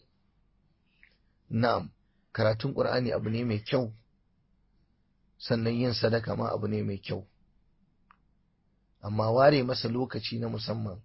na'am karatun qur'ani abu ne mai kyau sannan yin sadaka ma abu ne mai kyau amma ware masa lokaci na musamman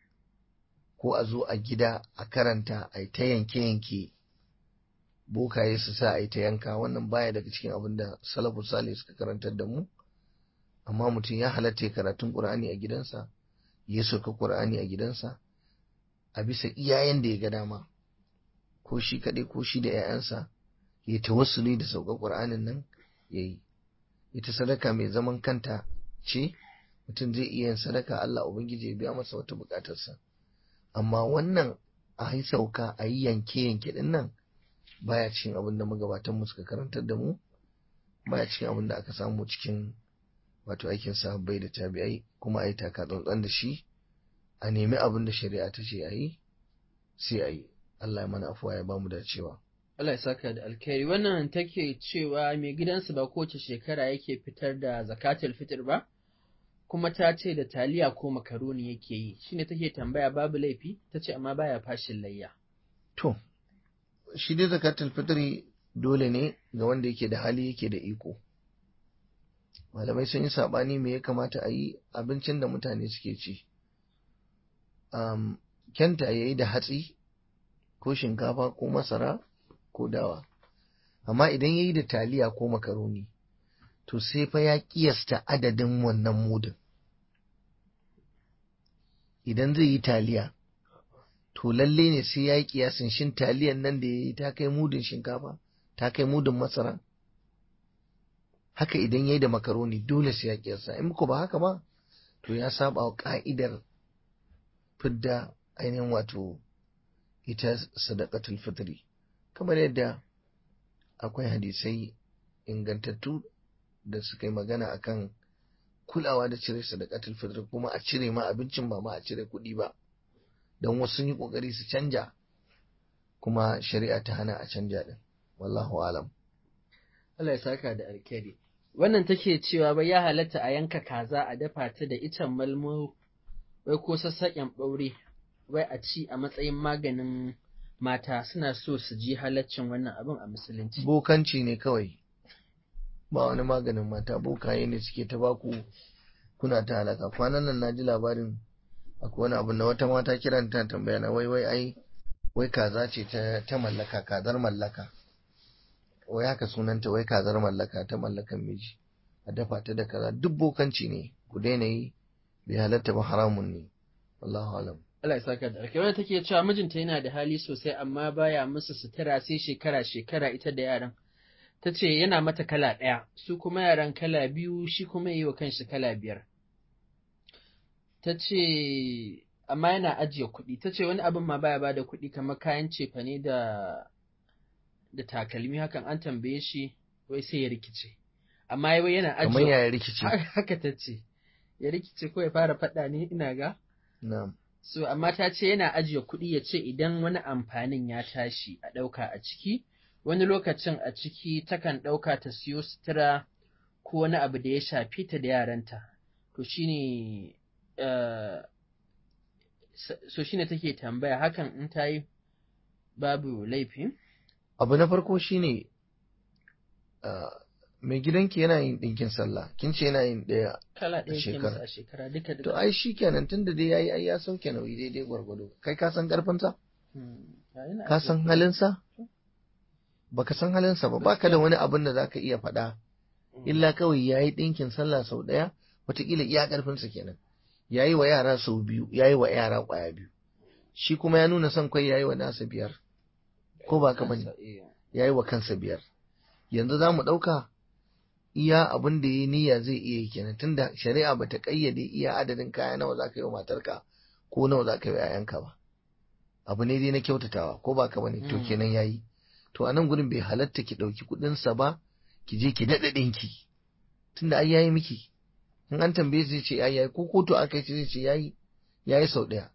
ko a zo a gida a karanta a ta yanke-yanke bokaye su sa a yi ta yanka wannan baya daga cikin abin da salafu sale suka karantar da mu amma mutum ya halatta karatun ƙur'ani a gidansa ya soka ƙur'ani a gidansa a bisa iyayen da ya ga dama ko shi kaɗai ko shi da 'ya'yansa ya tawassuli da sauka ƙur'anin nan ya yi ita sadaka mai zaman kanta ce mutum zai iya yin sadaka Allah Ubangiji ya biya masa wata buƙatarsa amma wannan a yi sauka a yi yanke-yanke ɗin nan baya cikin abin da magabatan mu suka karantar da mu baya cikin abin da aka samu cikin wato aikin sahabbai da tabi'ai kuma a yi taka tsantsan da shi a nemi abin da shari'a ta ce a yi sai a yi Allah ya mana afuwa ya bamu dacewa Allah ya saka da alkhairi wannan take cewa mai gidansu ba kowace shekara yake fitar da zakatul fitr ba kuma ta ce da taliya ko makaroni yake yi shine take tambaya babu laifi ta ce amma baya fashin layya to shi dai zakatul fitri dole ne ga wanda yake da hali yake da iko malamai sun yi saɓani me ya kamata a yi abincin da mutane suke ci um, kyanta ya yi da hatsi ko shinkafa ko masara ko dawa amma idan ya yi da taliya ko makaroni to sai fa ya kiyasta adadin wannan mudin idan zai yi taliya to lalle ne sai ya yi kiyasin shin taliyan nan da ya yi ta kai mudin shinkafa ta kai mudin masara haka idan ya yi da makaroni dole sai ya kiyasa in ko ba haka ba to ya saba wa ka'idar fidda ainihin wato ita sadaqatul fitri kamar yadda akwai hadisai ingantattu da suka yi magana akan kulawa da cire sadaqatul fitri kuma a cire ma abincin ba ma a cire kuɗi ba don wasu sun yi kokari su canja kuma shari'a ta hana a canja din wallahu alam Allah ya saka da alkhairi wannan take cewa bai ya halatta a yanka kaza a dafa ta da icen malmo wai ko sassaƙen ɓaure wai a ci a matsayin maganin mata suna so su ji halaccin wannan abin a musulunci bokanci ne kawai ba wani maganin mata bokaye ne suke ta baku kuna ta halaka kwanan nan na ji labarin akwai wani abu na wata mata kiran ta tambaya na wai wai ai wai kaza ce ta mallaka kazar mallaka wai haka sunanta wai kazar mallaka ta mallakan miji a dafa ta da kaza duk bokanci ne ku daina yi bai halatta ba haramun ne wallahu alam Allah ya saka da alkai wanda take cewa mijinta yana da hali sosai amma baya musu sutura sai shekara shekara ita da yaran ta ce yana mata kala ɗaya su kuma yaran kala biyu shi kuma yi wa kanshi kala biyar ta ce amma yana ajiye kuɗi ta ce wani abin ma baya bada kuɗi kamar kayan cefane da da takalmi hakan an tambaye shi wai sai ya rikice amma yau yana kamar ajiye yaya rikici haka ta ce ya rikice ko ya fara faɗa ne ina ga na'am so amma ta ce yana ajiye kuɗi ya ce idan wani amfanin ya tashi a ɗauka a ciki wani lokacin a ciki takan ɗauka ta siyo sutura ko wani abu da ya shafi ta da yaranta to shine eh, s- so shine take tambaya hakan in ta yi babu laifi abu na farko shine ah, mai gidanki yana yin ɗinkin sallah kin ce yana yin ɗaya kala ɗaya ke shekara. masa a shekara duka to duka ai shi kenan tunda dai yayi ai ya sauke nauyi daidai gwargwado kai ka san karfinsa Hmm, ya yana ka ajiye san kuɗi. halinsa baka san halinsa ba baka da wani abin da zaka iya faɗa Hmm. illa kawai yayi ɗinkin sallah sau ɗaya wataƙila iya ƙarfinsa kenan yayi wa yara sau biyu yayi wa yara ƙwaya biyu shi kuma ya nuna son kai yayi wa nasa biyar ko ba ka bane Eh, yayi wa kansa biyar yanzu za mu ɗauka iya abin da ya niyya zai iya yi kenan tunda shari'a bata ƙayyade iya adadin kaya nawa za ka yi wa matarka ko nawa za ka yi wa 'ya'yanka ba abu ne dai na kyautatawa ko ba ka bane to Mm. kenan yayi to a nan gurin bai halatta ki ɗauki kuɗinsa ba ki je ki daɗa ɗinki tunda ai yayi miki in an tambaye zai ce ai yayi ko kotu aka yi zai ce yayi yayi sau ɗaya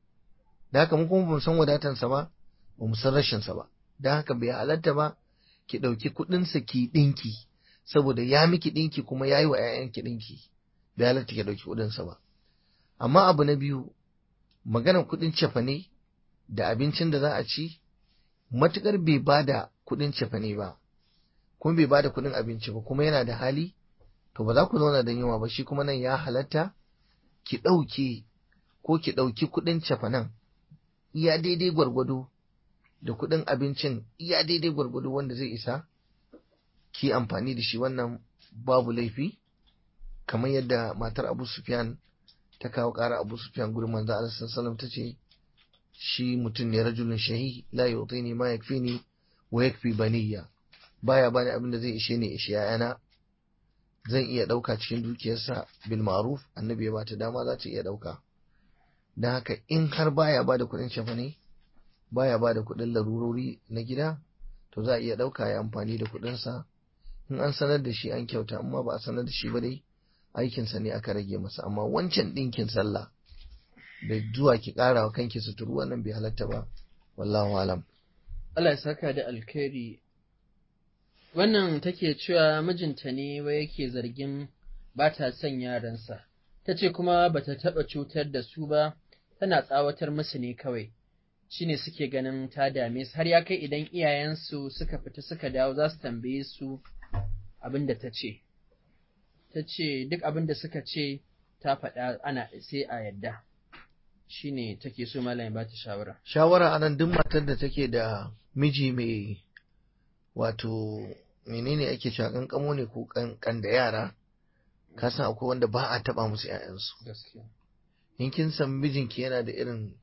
da haka mu kuma bamu san wadatansa ba ba mu san rashinsa ba da haka bai halatta ba ki ɗauki kuɗinsa ki ɗinki saboda ya miki ɗinki kuma ya yi wa 'ya'yanki ɗinki bai halatta ki ɗauki kuɗinsa ba amma abu na biyu maganar kuɗin cefane da abincin da za a ci matuƙar bai ba da kuɗin cefane ba kuma bai ba da kuɗin abinci ba kuma yana da hali to ba za ku zauna da yunwa ba shi kuma nan ya halatta ki ɗauke ko ki ɗauki kuɗin cefanen iya daidai gwargwado da kuɗin abincin iya daidai gwargwado wanda zai isa ki amfani da shi wannan babu laifi kamar yadda matar Abu Sufyan ta kawo ƙara Abu Sufyan gurin manzo Allah sallallahu ta ce shi mutum ne rajulun shahi la yutini ma yakfini wa yakfi baniya baya bani abin da zai ishe ni ishe yana zan iya ɗauka cikin dukiyarsa bil ma'ruf annabi ya bata dama za ta iya ɗauka don haka in har baya ba da kuɗin shafane baya ba da kuɗin larurori na gida to za a iya ɗauka ya amfani da kuɗinsa in an sanar da shi an kyauta amma ba a sanar da shi ba dai aikinsa ne aka rage masa amma wancan ɗinkin sallah da zuwa ki ƙara wa kanki suturu wannan bai halatta ba wallahu alam Allah ya saka da alkhairi wannan take cewa mijinta ne wai yake zargin ba ta son yaransa ta ce kuma ba ta taɓa cutar da su ba tana tsawatar musu ne kawai shine suke ganin ta dame su har ya kai idan iyayensu suka fita suka dawo za su tambaye su abin da ta ce ta ce duk abin da suka ce ta faɗa ana sai a yadda shine take so malam ya ba ta shawara shawara anan duk matar da take da miji mai wato menene ake cewa kankamo ne ko kan da yara ka san akwai wanda ba a taba musu 'ya'yansu gaskiya in kin san mijinki yana da irin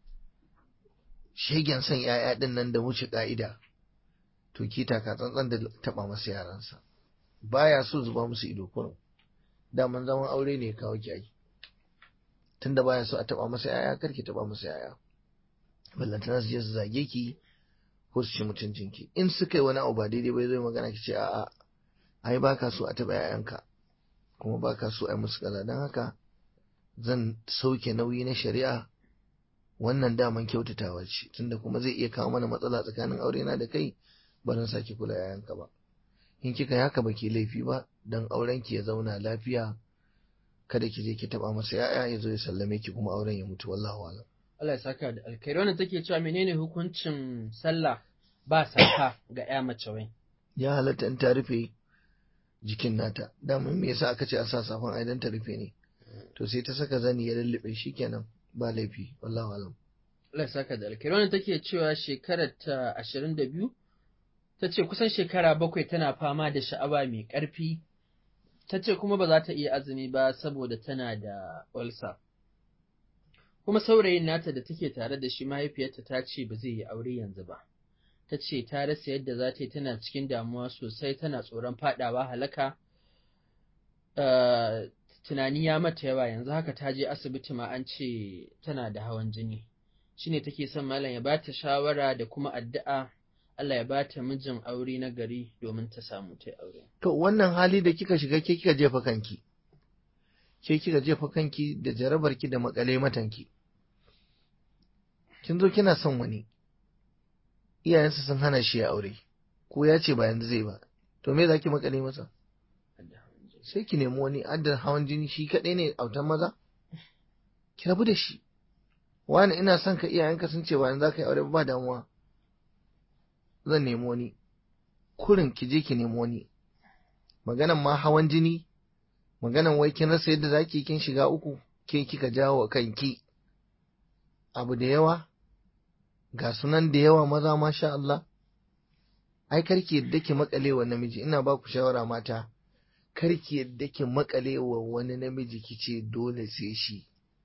shegen son 'ya'ya din nan da wuce ka'ida to ki taka tsantsan da taba masa yaransa baya so zuba musu ido kurum daman zaman aure ne kawo ki ai tunda baya so a taba masa 'ya'ya kar ki taba masa 'ya'ya ballantana su je su zage ki ko su ci mutuncinki in suka yi wani abu ba daidai ba zai magana ki ce a'a ai baka so a taba 'ya'yanka kuma baka so a yi musu kaza don haka zan sauke nauyi na shari'a wannan daman kyautatawa ce tunda kuma zai iya kawo mana matsala tsakanin aure na da kai ba zan sake kula yayanka ba in kika yi haka baki laifi ba dan auren ki ya zauna lafiya kada ki je ki taba masa yaya ya zo ya sallame ki kuma auren ya mutu wallahu alam Allah ya saka da alkhairi wannan take cewa menene hukuncin sallah ba saka ga ya mace wai ya halatta in ta rufe jikin nata daman me yasa aka ce a sa safan ai dan ta rufe ne to sai ta saka zani ya lullube kenan ba laifi wallahu alam Allah ya saka da alkhairi wannan take cewa shekarar ta 22 ta ce kusan shekara bakwai tana fama da sha'awa mai ƙarfi ta ce kuma ba za ta iya azumi ba saboda tana da ulcer kuma saurayin nata da take tare da shi mahaifiyarta ta ce ba zai yi aure yanzu ba ta ce ta rasa yadda za ta yi tana cikin damuwa sosai tana tsoron fadawa halaka tunani ya mata yawa yanzu haka ta je asibiti ma an ce tana da hawan jini shine take son malam ya bata shawara da kuma addu'a Allah ya ba ta mijin aure na gari domin ta samu ta aure. To wannan hali da kika shiga ke kika jefa kanki, ke kika jefa kanki da jarabarki da makale matanki. Kin zo kina son wani, iyayensa sun hana shi ya aure, ko ya ce ba yanzu zai ba, to me za ki makale masa? Sai ki nemi wani adda hawan jini shi kaɗai ne autan maza? Ki rabu da shi. Wani ina son ka iyayenka sun ce ba yanzu za ka yi aure ba damuwa. Zan nemi wani. kurin ki je ki nemi wani maganan ma hawan jini maganan wai kin rasa yadda zaki kin shiga uku ke kika jawo kanki abu da yawa ga sunan da yawa maza masha Allah ai karki yadda ki makale wa namiji ina ba ku shawara mata karki yadda ki makale wa wani namiji kice dole sai shi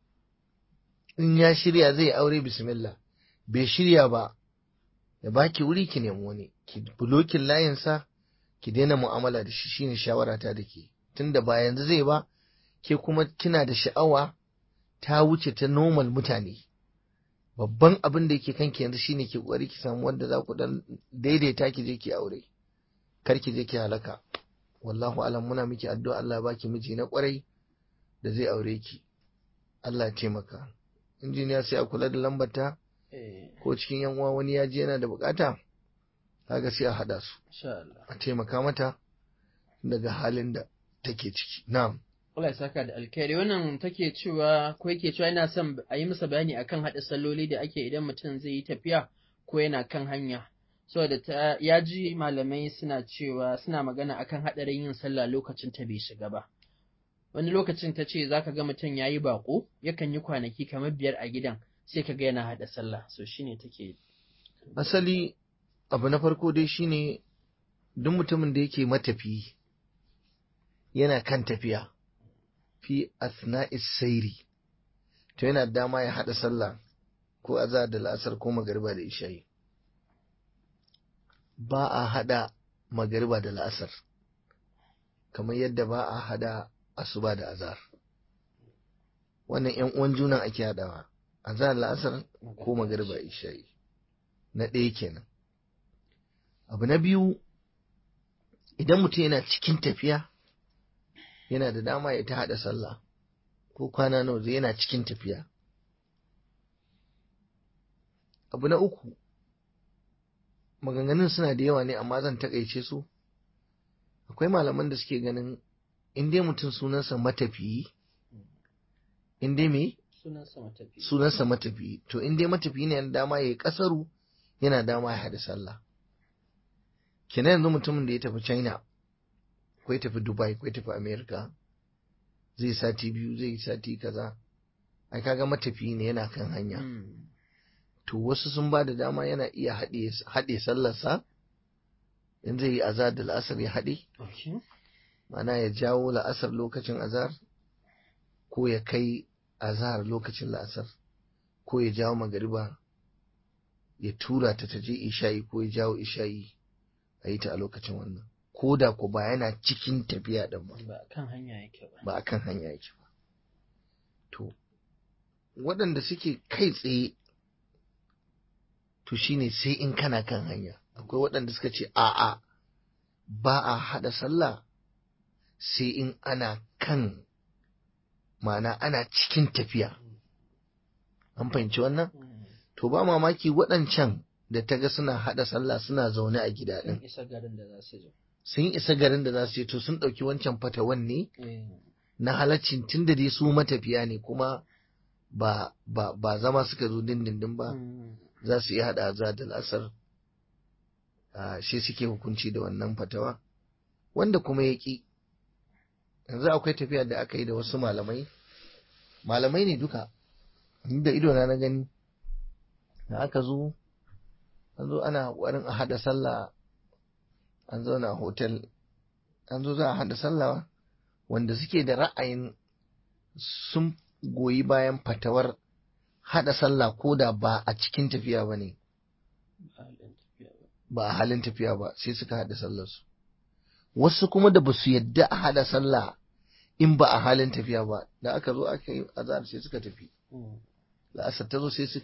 in ya shirya zai aure bismillah bai shirya ba ya baki wuri ki nemi wani ki bulokin layinsa ki daina mu'amala da shi shine shawara ta da ke tunda ba yanzu zai ba ke kuma kina da sha'awa ta wuce ta normal mutane babban abin da yake kanki yanzu shine ki kokari ki samu wanda za ku dan daidaita ki je ki aure kar ki je ki halaka wallahu alam muna miki addu'a Allah ya baki miji na kwarai da zai aure ki Allah ya taimaka injiniya sai a kula da lambata ko cikin yan uwa wani ya je yana da bukata kaga sai a hada su a taimaka mata daga halin da take ciki na'am Allah ya saka da alkhairi wannan take cewa ko yake cewa yana son a yi masa bayani akan haɗa salloli da ake idan mutum zai yi tafiya ko yana kan hanya saboda ta ya ji malamai suna cewa suna magana akan haɗarin yin sallah lokacin ta bai shiga ba wani lokacin ta ce zaka ga mutum ya yi baƙo yakan yi kwanaki kamar biyar a gidan sai ka ga yana haɗa sallah so shine take asali abu na farko dai shine duk mutumin da yake matafi yana kan tafiya fi asna'is sairi to yana dama ya haɗa sallah ko azhar da la'asar ko magariba da isha'i ba a haɗa magariba da la'asar kamar yadda ba a haɗa asuba da azhar wannan yan uwan junan ake haɗawa azhar la'asar ko magariba isha'i na ɗaya kenan abu na biyu idan mutum yana cikin tafiya yana da dama ya ta haɗa sallah ko kwana nawa zai yana cikin tafiya abu na uku maganganun suna da yawa ne amma zan takaice su akwai malaman da suke ganin in dai mutum sunansa matafiyi in dai me sunansa matafiyi to in dai matafiyi ne yana dama ya yi kasaru yana dama ya haɗa sallah kenan yanzu mutumin da ya tafi china ko ya tafi dubai ko ya tafi america zai sati biyu zai sati kaza ai kaga matafiyi ne yana kan hanya to wasu sun ba da dama yana iya haɗe sallarsa in zai yi azar da la'asar ya haɗe mana ya jawo la'asar lokacin azar ko ya kai azar lokacin la'asar ko ya jawo magariba ya tura ta ta je isha'i ko ya jawo isha'i a yi ta a lokacin wannan ko da ko ba yana cikin tafiya ɗin ba ba kan hanya yake ba ba kan hanya yake ba to waɗanda suke kai tsaye to shine sai in kana kan hanya akwai waɗanda suka ce a'a ba a haɗa sallah sai in ana kan ma'ana ana cikin tafiya an fahimci wannan to ba mamaki waɗancan da ta ga suna haɗa sallah suna zaune a gida ɗin sun isa garin da za su je to sun ɗauki wancan fatawan ne na halaccin tun da dai su matafiya ne kuma ba, ba, ba zama suka zo dindindin ba za su iya haɗa za da lasar shi suke hukunci da wannan fatawa wanda kuma ya ƙi yanzu akwai tafiya da aka yi da wasu malamai malamai ne duka da idona na gani da aka zo an zo ana ƙwarin a haɗa sallah an zauna a hotel an zo za a haɗa sallah wanda suke da ra'ayin sun goyi bayan fatawar haɗa sallah ko da ba a cikin tafiya ba ne ba a halin tafiya ba sai suka haɗa sallarsu wasu kuma da ba su yadda a haɗa sallah in ba a halin tafiya ba da aka zo aka yi azhar sai suka tafi la'asar ta zo sai suka yi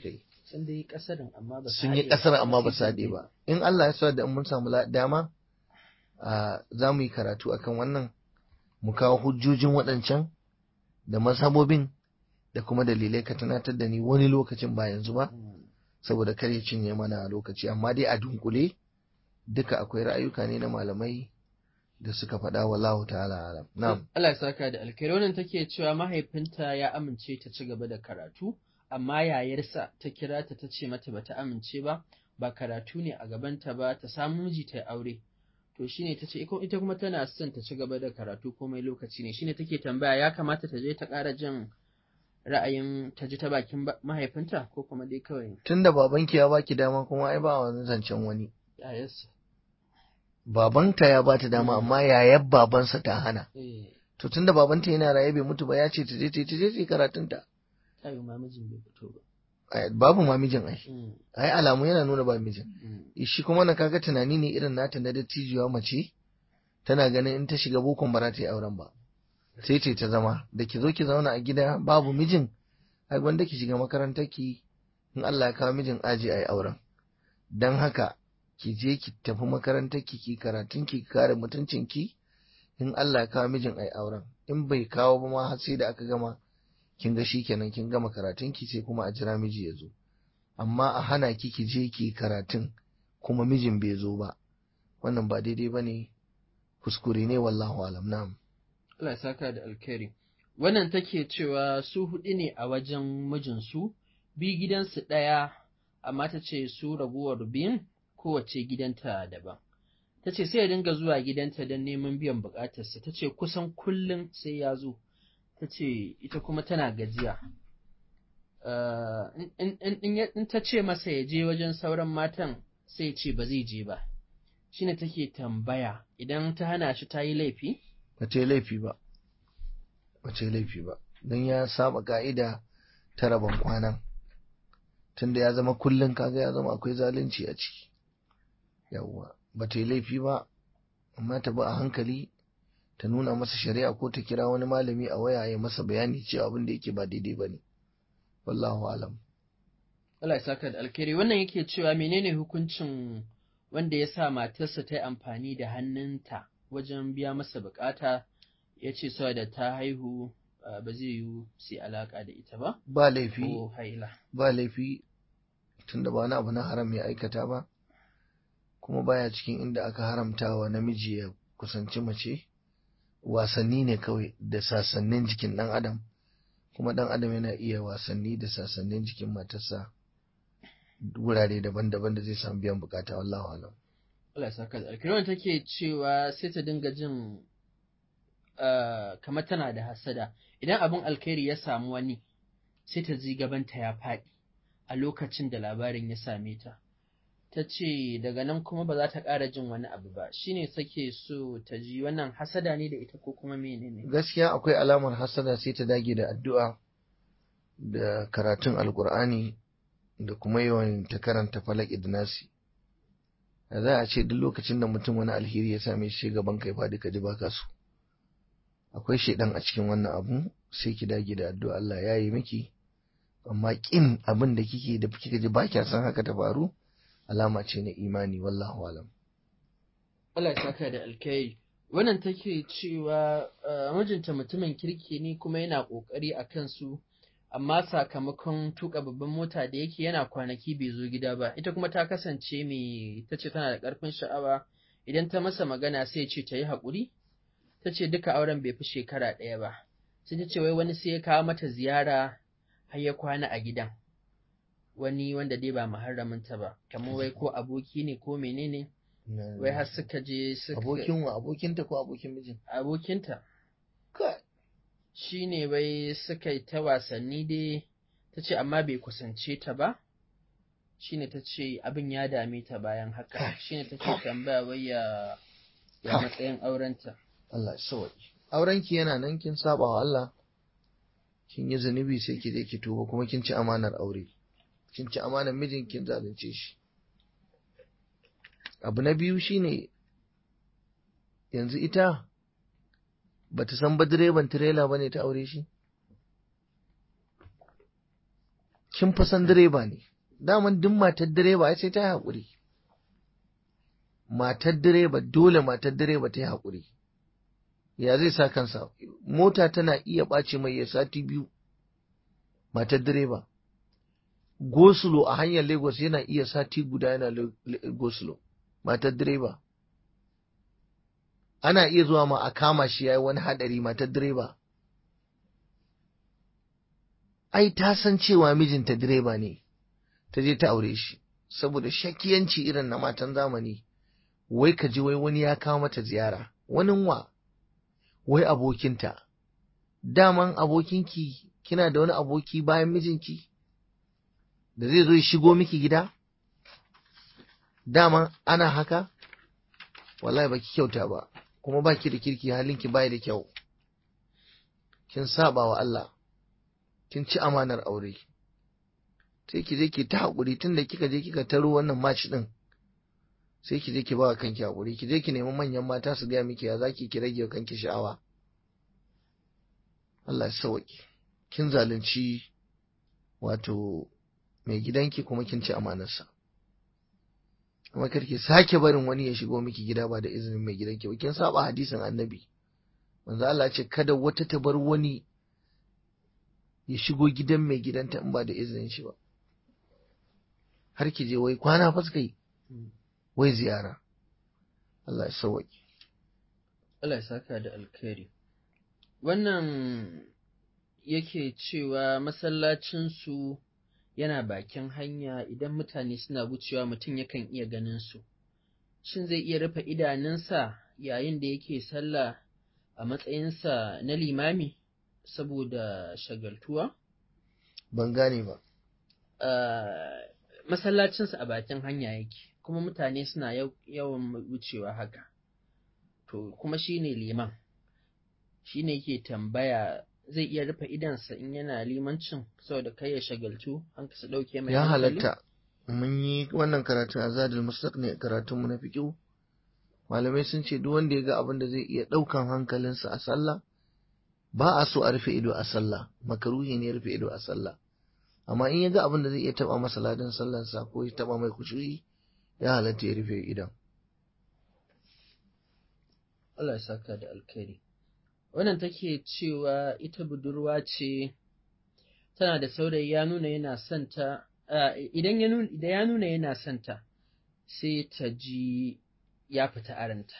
sun dai kasarin amma ba su sun yi haɗe ƙasar amma ba sai su haɗe gobe. ba in Allah ya sa da in mun samu la- dama a za mu yi karatu akan wannan mu kawo hujjojin waɗancan da mazhabobin da kuma dalilai ka tunatar da ni wani lokacin ba yanzu ba Mm. saboda kar ya cinye mana lokaci amma dai a dunkule duka akwai ra'ayuka ne na malamai da suka faɗa wallahu ta'ala alam na'am Allah ya saka da alkhairi wannan take cewa mahaifinta ya amince ta ci gaba da karatu amma yayarsa ta kira ta ta ce mata bata amince ba ba karatu ne a gabanta ba ta samu miji ta yi aure to shine ta ce ita kuma tana son ta ci gaba da karatu komai lokaci ne shine take tambaya ya kamata ta je ta ƙara jin ra'ayin ta ji ta bakin ba- mahaifinta ko kuma dai kawai tunda babanki ya baki dama kuma ai ba wani zancen wani yayarsa babanta ya bata dama Mm. amma yayar babansa ta hana eh to tunda babanta yana raye bai mutu ba ya ce ta je ta je ta je ta yi karatunta ta yi mamijin bai fito ba Ai, babu ma mijin ai Mm, ai alamu yana nuna ba mijin mm, shi kuma na kaga tunani ne irin nata na dattijuwa mace tana ganin in ta shiga bokon ba za ta yi auren ba sai ce ta zama da ki zo ki zauna a gida babu mijin ai wanda ki shiga makarantar ki in Allah ya kawo mijin aji ai auren dan haka ki je ki tafi makarantar ki ki karatun ki kare mutuncin ki in Allah ya kawo mijin ai auren in bai kawo ba ma har sai da aka gama kin ga shikenan kin gama karatun ki sai kuma a jira miji ya zo amma a hana ki ki je ki karatun kuma mijin bai zo ba wannan ba daidai ba ne kuskure ne wallahu alam na'am Allah ya saka da alkhairi. Wannan take cewa su huɗu ne a wajen mijinsu, bi gidansu ɗaya, amma ta ce su raguwar biyun kowace gidanta daban. Ta ce sai ya dinga zuwa gidanta don neman biyan buƙatarsa, ta ce kusan kullum sai ya zo, ta ce ita kuma tana gajiya. Uh, in- in- in ya- in ta ce masa ya je wajen sauran matan sai ya ce ba zai je ba. Shine take tambaya idan ta hana shi ta yi laifi? ba ta yi laifi ba ba ta yi laifi ba don ya saba ka'ida ta rabon kwanan tunda ya zama kullum kaga ya zama akwai zalunci a ciki yawwa ba ta yi laifi ba amma ta bi a hankali ta nuna masa shari'a ko ta kira wani malami a waya ya masa bayani cewa abin da yake ba daidai ba ne wallahu alam Allah ya saka da alkhairi wannan yake cewa menene hukuncin wanda ya sa matarsa ta yi amfani da hannunta wajen biya masa bukata ya ce saboda ta haihu uh, ba zai yi su yi alaka da ita ba ba laifi ko haila ba laifi tunda ba wani abu na haram ya aikata ba kuma baya cikin inda aka haramta wa namiji ya kusanci mace wasanni ne kawai da sasannin jikin ɗan adam kuma ɗan adam yana iya wasanni da sasannin jikin matarsa wurare daban-daban da zai samu biyan bukata wallahu alam Allah ya saka da alkhairi wannan take cewa sai ta dinga jin uh, kamar tana da hasada idan abin alkhairi ya samu wani sai ta ji gabanta ya faɗi a lokacin da labarin ya same ta ta ce daga nan kuma ba za ta ƙara jin wani abu ba shine sake so ta ji wannan hasada ne da ita ko kuma menene gaskiya akwai alamar hasada sai ta dage da addu'a da karatun alkur'ani da kuma yawan ta karanta falak idnasi da za a ce duk lokacin da mutum wani alheri ya same shi gaban kai fadi ka ji baka so akwai shaidan a cikin wannan abu sai ki dage da addu'a Allah ya yi miki amma kin abin da kike da kika ji ba kya san haka ta faru alama ce na imani wallahu alam Allah ya saka da alkai wannan take cewa uh, mijinta mutumin kirki ne kuma yana ƙoƙari a kansu amma sakamakon tuka babban mota da yake yana kwanaki bai zo gida ba ita kuma ta kasance mai ta ce tana da ƙarfin sha'awa idan ta masa magana sai ce ta yi haƙuri ta ce duka auren bai fi shekara ɗaya ba sai ta ce wai wani sai ya kawo mata ziyara har ya kwana a gidan wani wanda dai ba muharraminta ba kamar wai ko aboki ne ko menene wai har suka je suka abokin wa abokinta ko abokin mijin abokinta kai shi ne wai suka yi ta wasanni dai ta ce amma bai kusance ta ba shi ne ta ce abin ya dame ta bayan haka shi ne ta ce tambaya wai ya ya matsayin aurenta Allah ya sauki aurenki yana nan kin saba wa Allah kin yi zunubi sai ki je ki tuba kuma kin ci amanar aure kin ci amanar mijin kin zalunce shi abu na biyu shine yanzu ita bata san ba direban tirela bane ta aure shi kin fa san direba ne daman duk matar direba ai sai ta yi haƙuri matar direba dole matar direba ta yi haƙuri ya zai sa kansa mota tana iya ɓace mai ya sati biyu matar direba gosulo a hanyar lagos yana iya sati guda yana gosulo matar direba ana iya zuwa ma a kama shi ya yi wani haɗari matar direba ai ta san cewa mijinta direba ne ta je ta aure shi saboda shakiyanci irin na matan zamani wai ka ji wai wani ya kawo mata ziyara wani wa wai abokinta daman abokinki kina da wani aboki bayan mijinki da zai zo ya shigo miki gida daman ana haka wallahi baki kyauta ba kuma baki da kirki halinki bai da kyau kin saba wa Allah kin ci amanar aure sai ki je ki ta haƙuri tun da kika je kika taro wannan match din sai ki je ki ba kanki haƙuri ki je ki nemi manyan mata su gaya miki ya zaki ki rage kanki sha'awa Allah ya sauki kin zalunci wato mai gidanki kuma kin ci amanarsa kuma karki sake barin wani ya shigo miki gida ba da izinin mai gidanki ba kin saba hadisin annabi manzo Allah ya ce kada wata ta bar wani ya shigo gidan mai gidanta in ba da izinin shi ba har ki je wai kwana fa suka yi wai ziyara Allah ya sauwaƙe Allah ya saka da alkhairi wannan yake cewa masallacinsu yana bakin hanya idan mutane suna wucewa mutum yakan iya ganin su shin zai iya rufe idanunsa yayin da yake sallah a matsayinsa na limami saboda shagaltuwa? ban gane ba masallacinsa a bakin hanya yake kuma mutane suna yawan wucewa haka to kuma shi ne liman shi ne yake tambaya zai iya rufe idansa in yana limancin saboda kai ya shagaltu an kasa ɗauke mai ya hankali? halatta mun yi wannan karatun a zadul mustaq ne karatunmu na fiqh malamai sun ce duk wanda ya ga abin da zai iya ɗaukan hankalinsa a sallah ba a so a rufe ido a sallah makaruhi ne rufe ido a sallah amma in ya ga abin da zai iya taba masa ladan sallarsa ko ya taba mai kushuri ya halatta ya rufe idan Allah ya saka da alkhairi wannan take cewa ita budurwa ce tana da saurayi ya nuna yana son ta idan ya nuna idan ya nuna yana son ta sai ta ji ya fita aranta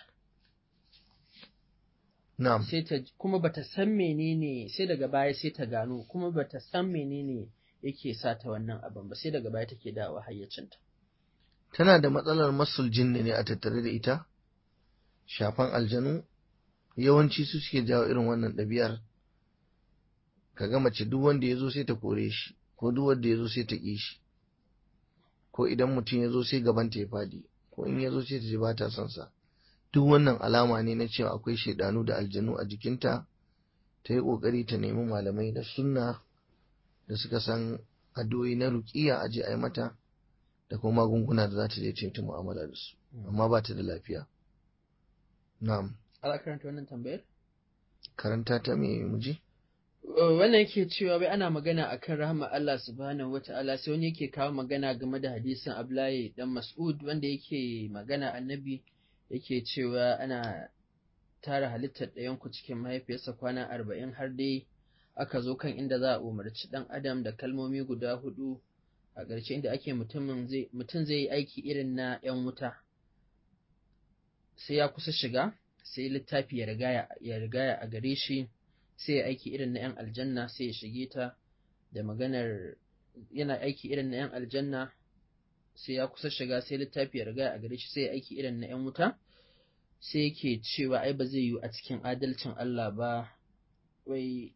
na'am sai ta kuma bata san menene sai daga baya sai ta gano kuma bata san menene yake sa ta wannan abin ba sai daga baya take dawo hayyacinta tana da matsalar masul jinni ne a tattare da ita shafan aljanu yawanci su suke jawo irin wannan ɗabi'ar ka ga mace duk wanda ya zo sai ta kore shi ko duk wanda ya zo sai ta ƙi shi ko idan mutum ya zo sai gabanta ya fadi ko in ya zo sai ta ji ba ta son sa duk wannan alama ne na cewa akwai shaidanu da aljanu a jikinta ta yi ƙoƙari ta nemi malamai na sunna da suka san addu'o'i na ruƙiya a je a yi mata da kuma magunguna da za ta je ta mu'amala da su amma ba ta da lafiya na'am ala karanta wannan tambayar karanta ta me muji wannan yake cewa bai ana magana akan rahama Allah subhanahu wata'ala sai wani yake kawo magana game da hadisin Abdullahi dan Mas'ud wanda yake magana annabi yake cewa ana tara halittar ɗayanku cikin mahaifiyarsa kwana arba'in har dai aka zo kan inda za a umarci ɗan adam da kalmomi guda hudu a ƙarshe inda ake mutum zai yi aiki irin na ‘yan wuta sai ya kusa shiga sai littafi ya rigaya a gare shi sai ya aiki irin na ‘yan aljanna sai ya shige ta da maganar yana aiki irin na ‘yan aljanna sai ya kusa shiga sai littafi ya rigaya a gare shi sai ya aiki irin na ‘yan wuta sai yake cewa ai ba zai yi a cikin adalcin Allah ba wai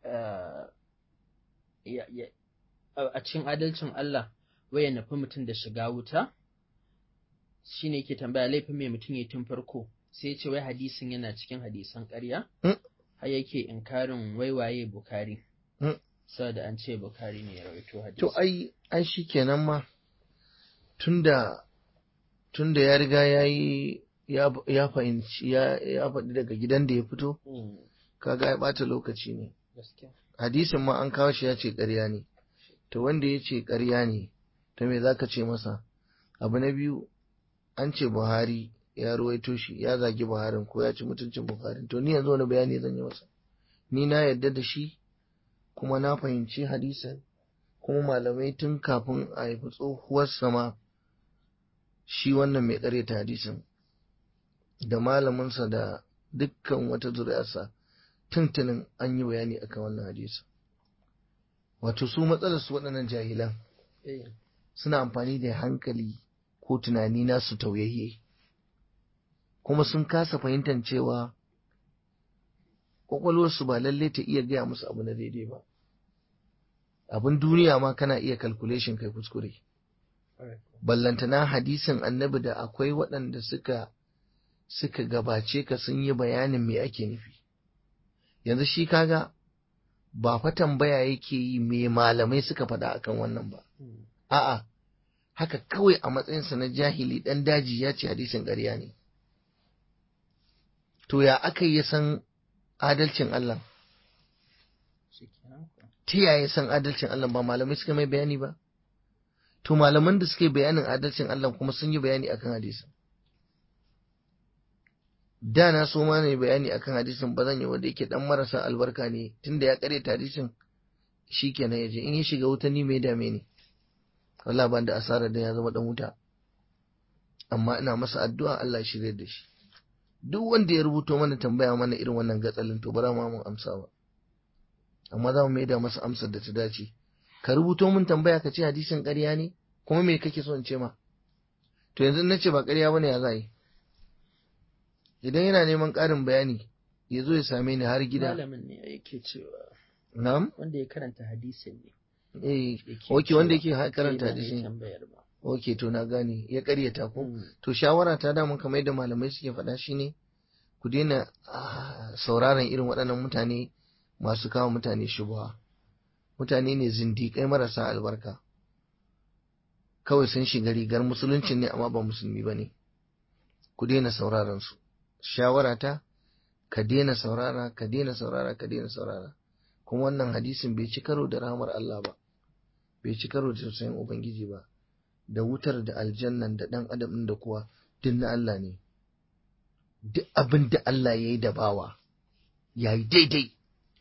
a cikin adalcin Allah wai ya nufi mutum da shiga wuta shi ne yake tambaya laifin mai mutum ya tun farko sai ya ce wai hadisin yana cikin hadisan ƙarya har yake inkarin waiwaye bukari saboda an ce bukari ne ya rawaito hadisi to ai ai shikenan ma tunda tunda ya riga ya yi ya fahimci ya faɗi daga gidan da ya fito kaga ya ɓata lokaci ne hadisin ma an kawo shi ya ce ƙarya ne to wanda ya ce ƙarya ne ta me za ka ce masa abu na biyu an ce buhari ya ruwaito shi ya zagi buharin ko ya ci mutuncin buharin to ni yanzu wani bayani zan yi masa ni na yarda da shi kuma na fahimci hadisan kuma malamai tun kafin a haifi tsohuwar sama shi wannan mai ta hadisin da malaminsa da dukkan wata zuri'arsa tuntunin an yi bayani akan wannan hadisin wato su matsalar su waɗannan jahilan suna amfani da hankali ko tunani nasu tauyayye kuma sun kasa fahimtar cewa kwakwalwarsu ba lalle ta iya gaya musu abu na daidai ba abin duniya ma kana iya calculation kai kuskure ballantana hadisin annabi da akwai waɗanda suka suka gabace ka sun yi bayanin me ake nufi yanzu shi kaga ba fa tambaya yake yi me malamai suka faɗa akan wannan ba a'a haka kawai a matsayinsa na jahili ɗan daji ya ce hadisin ƙarya ne to ya aka yi san adalcin Allah ta yaya san adalcin Allah ba malamai suka mai bayani ba to malaman da suke bayanin adalcin Allah kuma sun yi bayani akan hadisin da na so ma ne bayani akan hadisin ba zan yi wanda yake dan marasa albarka ne tunda ya kare hadisin shikenan yaje in ya shiga wuta ni mai dame ne Allah ban da asara da ya zama dan wuta amma ina masa addu'a Allah ya shirye da shi duk wanda ya rubuto mana tambaya mana irin wannan gatsalin to bara ma mun amsa ba amma za mu maida masa amsar da ta dace ka rubuto mun tambaya ka ce hadisin ƙarya ne kuma me kake so in ce ma to yanzu na ce ba ƙarya bane ya za yi idan yana neman ƙarin bayani ya zo ya same ni har gida malamin ne yake cewa na'am wanda ya karanta hadisin ne eh yake okay wanda cewa yake karanta sai ba mai hadisin tambayar ba okay to na gane ya ƙaryata ko Mm. to shawara ta damun kamar yadda malamai suke faɗa shine ku daina ah, sauraron irin waɗannan mutane masu kawo mutane shubuha mutane ne zindiƙai marasa albarka kawai sun shiga rigar musuluncin ne amma ba musulmi ba ne ku daina sauraron su shawara ta ka daina saurara ka daina saurara ka daina saurara kuma wannan hadisin bai ci karo da rahmar Allah ba bai ci karo da tausayin ubangiji ba da wutar da aljannan da ɗan adam ɗin da kuwa duk na Allah ne duk abin da Allah ya yi da bawa ya yi daidai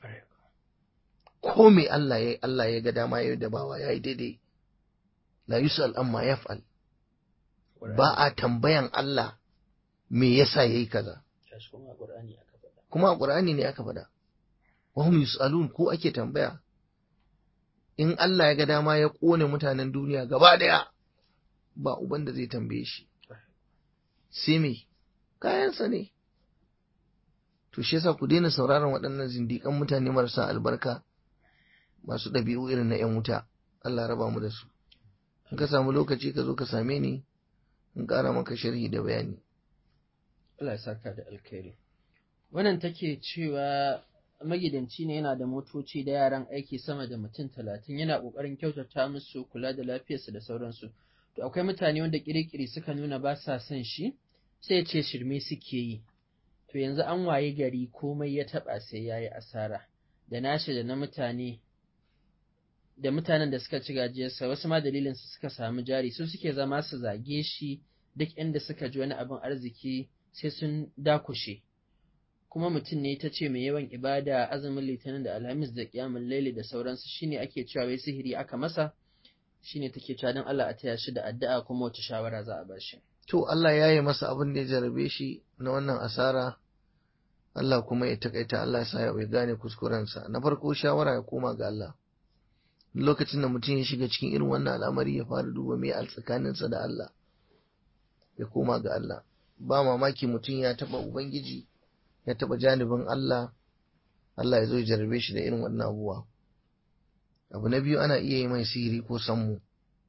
ko me Allah ya yi Allah ya ga dama ya yi da bawa ya yi daidai la yus'al amma yaf'al ba a tambayan Allah me yasa yayi kaza Gashi kuma a Qur'ani aka faɗa kuma a Qur'ani ne aka faɗa wa hum yus'alun ko ake tambaya in Allah ya ga dama ya kone mutanen duniya gaba daya ba uban da zai tambaye shi sai me kayansa ne to shi yasa ku daina sauraron waɗannan zindiƙan mutane marasa albarka masu ɗabi'u irin na 'yan wuta Allah raba mu da su in ka samu lokaci ka zo ka same ni in ƙara maka sharhi da bayani Allah ya saka da alkhairi wannan take cewa magidanci ne yana da motoci da yaran aiki sama da mutum talatin yana ƙoƙarin kyautata musu kula da lafiyarsu da sauransu to akwai mutane wanda kirikiri suka nuna ba sa son shi sai ya ce shirme suke yi to yanzu an waye gari komai ya taɓa sai ya yi asara da nashi da na mutane da mutanen da suka ci gajiyarsa wasu ma dalilin su suka samu jari su suke zama su zage shi duk inda suka ji wani abin arziki sai sun dakushe kuma mutum ne ta ce mai yawan ibada azumin litinin da alhamis da kiyamun laili da sauransu shine ake cewa wai sihiri aka masa shine take cewa don Allah a taya shi da addu'a kuma wata shawara za a ba shi to Allah ya yi masa abin da ya jarabe shi na wannan asara Allah kuma ya takaita Allah ya sa ya gane kuskurensa na farko shawara ya koma ga Allah lokacin da mutum ya shiga cikin irin wannan al'amari ya fara duba me a tsakaninsa da Allah ya koma ga Allah ba mamaki mutum ya taba ubangiji ya taba janibin Allah Allah ya zo ya jarabe shi da irin wannan abubuwa abu na biyu ana iya yi mai sihiri ko sammu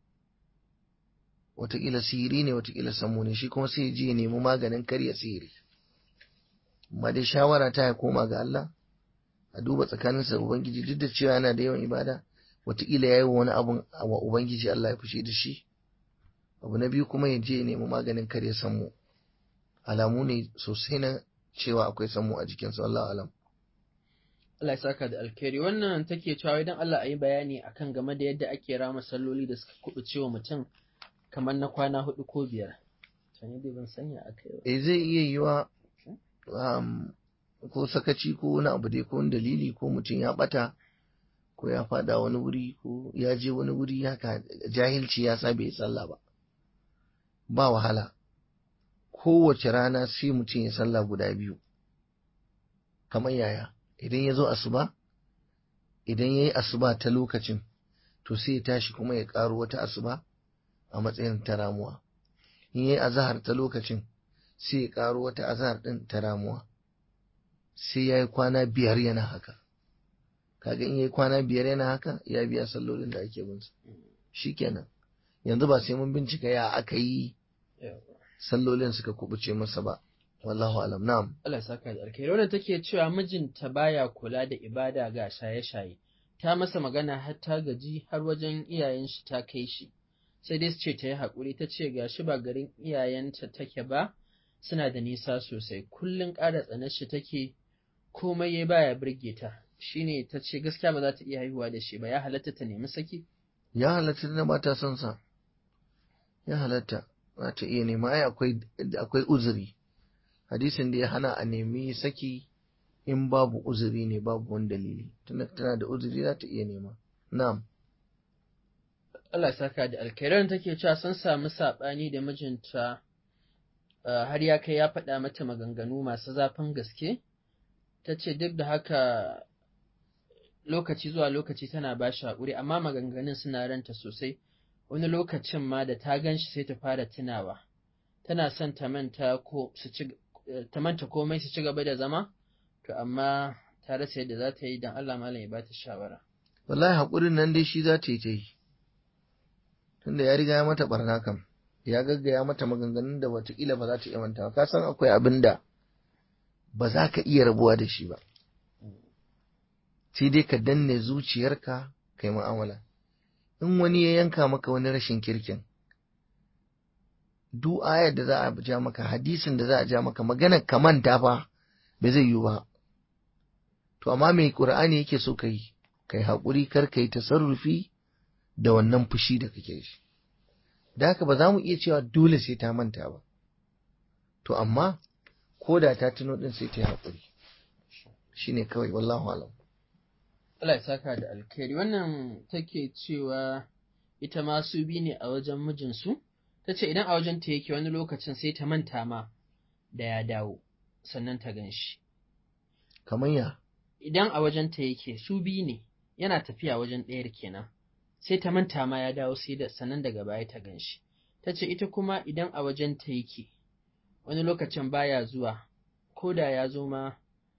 wataƙila sihiri ne wataƙila sammu ne shi kuma sai ya je ya nemi maganin karya sihiri amma dai shawara ta ya koma ga Allah a duba tsakaninsa da ubangiji duk da cewa yana da yawan ibada wataƙila ya yi wani abun wa ubangiji Allah ya fushi da shi abu na biyu kuma ya je ya nemi maganin karya sammu alamu ne sosai na cewa akwai sammu a jikinsa Allah alam Allah ya saka da alkhairi wannan take cewa idan Allah a yi bayani akan game da yadda ake rama salloli da suka kubuce wa mutum kamar na kwana hudu ko biyar. Sani dai ban sanya a kai ba. eh zai iya yiwa um, ko sakaci ko wani abu dai ko wani dalili ko mutum ya bata ko ya fada wani wuri ko ya je wani wuri haka jahilci ya sa bai yi sallah ba ba wahala kowace rana sai mutum ya sallah guda biyu kamar yaya idan ya zo asuba idan ya yi asuba ta lokacin to sai ya tashi kuma ya ƙaro wata asuba a matsayin ta ramuwa in ya yi azahar ta lokacin sai ya ƙaro wata azahar ɗin ta ramuwa sai ya yi kwana biyar yana haka kaga in ya yi kwana biyar yana haka ya biya sallolin da ake bin sa shikenan yanzu ba sai mun bincika ya aka yi sallolin suka kubuce masa ba wallahu alam na'am Allah ya saka da alkhairi wannan take cewa mijinta baya kula da ibada ga shaye-shaye ta masa magana har ta gaji har wajen iyayen shi ta kai shi sai dai su ce ta yi haƙuri ta ce ga shi ba garin iyayenta take ba suna da nisa sosai kullum ƙara tsanar shi take komai ya baya birge ta shine ta ce gaskiya ba za ta iya haihuwa da shi ba ya halatta ta nemi saki ya halatta da ba ta son sa ya halatta za ta iya nema ai akwai akwai uzuri hadisin da ya hana a nemi saki in babu uzuri ne babu wani dalili tunda tana da uzuri za ta iya nema na'am Allah ya saka da alkhairan take cewa sun samu saɓani da mijinta uh, har ya kai ya faɗa mata maganganu masu zafin gaske ta ce duk da haka lokaci zuwa lokaci tana ba shi haƙuri amma maganganun suna ranta sosai wani lokacin ma da ta gan shi sai ta fara tunawa tana son ta manta ko su ci ta manta komai su ci gaba da zama to amma ta rasa yadda za ta yi don Allah malam ya ba ta shawara wallahi haƙurin nan dai shi za ta yi ta yi tunda ya riga ya mata barna kam ya gaggaya mata maganganun da watakila ba za ta iya mantawa ka san akwai abin da ba za ka iya rabuwa da shi ba sai dai ka danne zuciyarka kai mu'amala in wani ya yanka maka wani rashin kirkin duk ayar da za a ja maka hadisin da za a ja maka maganar ka manta fa ba zai yiwu ba to amma mai qur'ani yake so kai kai haƙuri kar kai tasarrufi da wannan fushi da kake shi da haka ba za mu iya cewa dole sai ta manta ba to amma ko da ta tuno din sai ta yi haƙuri shine kawai wallahu alam Allah ya saka da alkhairi wannan take cewa ita ma su bi ne a wajen mijinsu ta ce idan a wajen ta yake wani lokacin sai ta manta ma da ya dawo sannan ta gan shi kamar ya idan a wajen ta yake su bi ne yana tafiya wajen ɗayar kenan sai ta manta ma ya dawo sai da sannan daga baya ta gan shi ta ce ita kuma idan a wajen ta yake wani lokacin baya zuwa ko da ya zo ma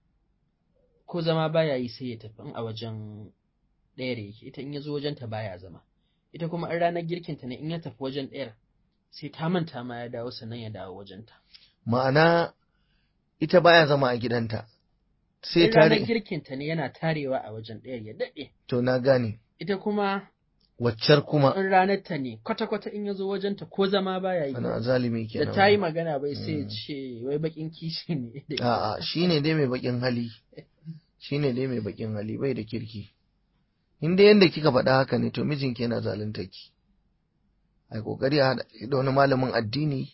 ko zama baya yi sai ya tafi in a wajen ɗayar yake ita in ya zo wajen ta baya zama ita kuma in ranar girkin ta ne in ya tafi wajen ɗayar sai ta manta ma ya dawo sannan ya dawo wajen ta ma'ana ita baya zama a gidanta sai in ta ranar ri- girkin ta ne yana tarewa a wajen ɗayar ya daɗe to na gane ita kuma waccar kuma in ranar ta ne kwata-kwata in ya zo wajen ta ko zama baya yi ana zalimi da kenan ta yi magana bai sai ya Mm. ce wai bakin kishi ne da ita. a'a shine dai mai bakin hali shine dai mai bakin hali bai da kirki in dai yanda kika faɗa haka ne to mijinki yana zalunta ki ai kokari a haɗa ki da wani malamin addini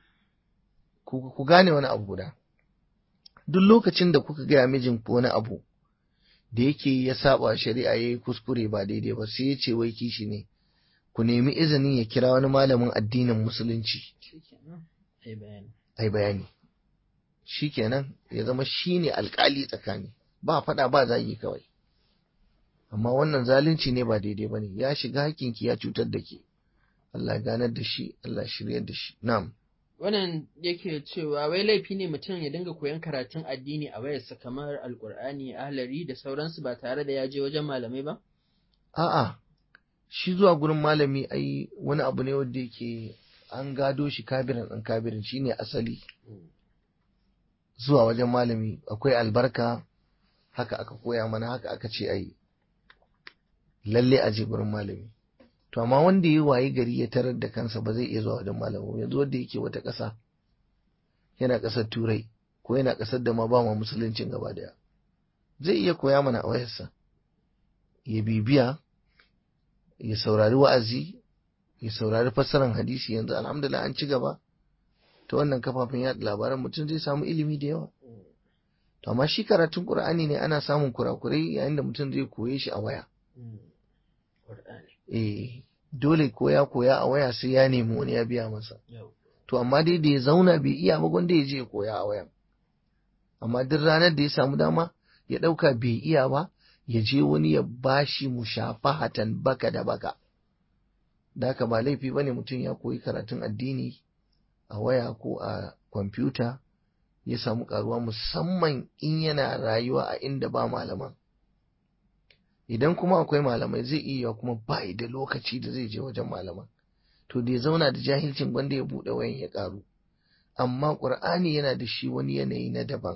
ku ku gane wani abu guda duk lokacin da kuka gaya mijinku wani abu da yake ya saba shari'a yayi kuskure ba daidai ba sai ya ce wai kishi ne ku nemi izinin ya kira wani malamin addinin musulunci Shikenan, ai bayani. ai bayani shikenan ya zama shine alkali tsakani ba faɗa ba zagi kawai amma wannan zalunci ne ba daidai bane ya shiga hakinki ya cutar da ke Allah ya ganar da shi Allah ya shiryar da shi na'am Wannan yake cewa wai laifi ne mutum ya dinga koyon karatun addini a wayarsa kamar alkur'ani, ahlari da sauransu ba tare da ya je wajen malamai ba? a'a shi zuwa gurin malami ai wani abu ne wanda yake an gado shi kabirin ɗan kabirin shine asali zuwa wajen malami akwai albarka haka aka koya mana haka aka ce ai lalle a je gurin malami to amma wanda ya wayi gari ya tarar da kansa ba zai iya zuwa wajen malami ba. yanzu wanda yake wata ƙasa yana ƙasar turai ko yana ƙasar da ma ba ma musuluncin gaba daya zai iya koya mana a wayarsa ya bibiya ya saurari wa'azi ya saurari fassarar hadisi yanzu alhamdulillah an ci gaba ta wannan kafafen yaɗa labaran mutum zai samu ilimi da yawa to amma shi karatun qur'ani ne ana samun kurakurai yayin da mutum zai koye shi a waya eh dole koya koya a waya sai ya nemi wani ya biya masa to amma dai da ya zauna bai iya ba gwanda ya je ya koya a wayan amma duk ranar da ya samu dama ya ɗauka bai iya ba ya je wani ya bashi mushafahatan baka da baka da haka ba laifi ba ne mutum ya koyi karatun addini a waya ko a kwamfuta ya samu karuwa musamman in yana rayuwa a inda ba malaman idan kuma akwai malamai zai iya kuma ba da lokaci da zai je wajen malaman to da ya zauna da jahilcin gwanda ya buɗe wayan ya ƙaru amma ƙur'ani yana da shi wani yanayi na daban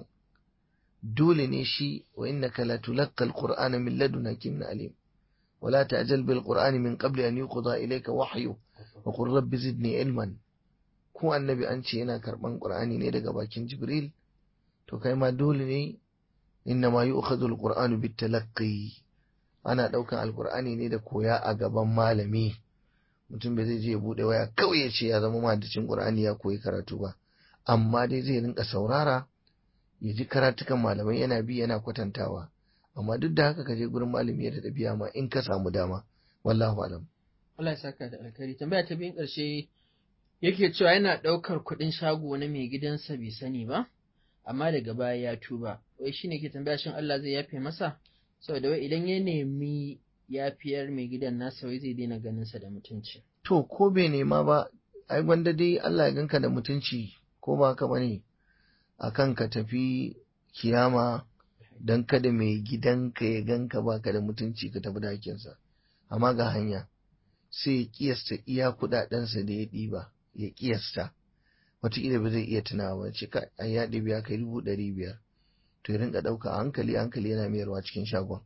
dole ne shi wa innaka la tulaqqa al-qur'ana min ladun hakimin alim ولا تعجل بالقرآن من قبل أن يقضى إليك وحيه وقل رب زدني علما ko annabi an ce yana karban qur'ani ne daga bakin jibril to kai ma dole ne inna ma yu'khadhu al-qur'anu bit-talaqqi ana daukan alqur'ani ne da koya a gaban malami mutum bai zai je ya bude waya kawai ya ce ya zama mahaddacin qur'ani ya koyi karatu ba amma dai zai rinka saurara ya ji karatukan malamai yana bi yana kwatantawa amma duk da haka ka je gurin malami ya da biya ma in ka samu dama wallahu alam Allah ya saka da alkhairi tambaya ta biyun ƙarshe yake cewa yana ɗaukar kuɗin shago na mai gidansa bai sani ba amma daga baya ya tuba wai shine ke tambaya shin Allah zai yafe masa saboda wai idan ya nemi yafiyar mai gidan nasa wai zai daina ganin sa da mutunci to ko bai nema ba ai gwanda dai Allah ya ganka da mutunci ko ba haka bane akan ka tafi kiyama don kada mai gidanka ya ganka baka da mutunci ka tafi dakinsa amma ga hanya sai ya kiyasta iya kudadensa da ya ɗiba ya kiyasta wataƙila ba zai iya tunawa ba ce a ya ɗibi ya kai dubu ɗari biyar to ya rinka ɗauka a hankali hankali yana mayarwa cikin shagon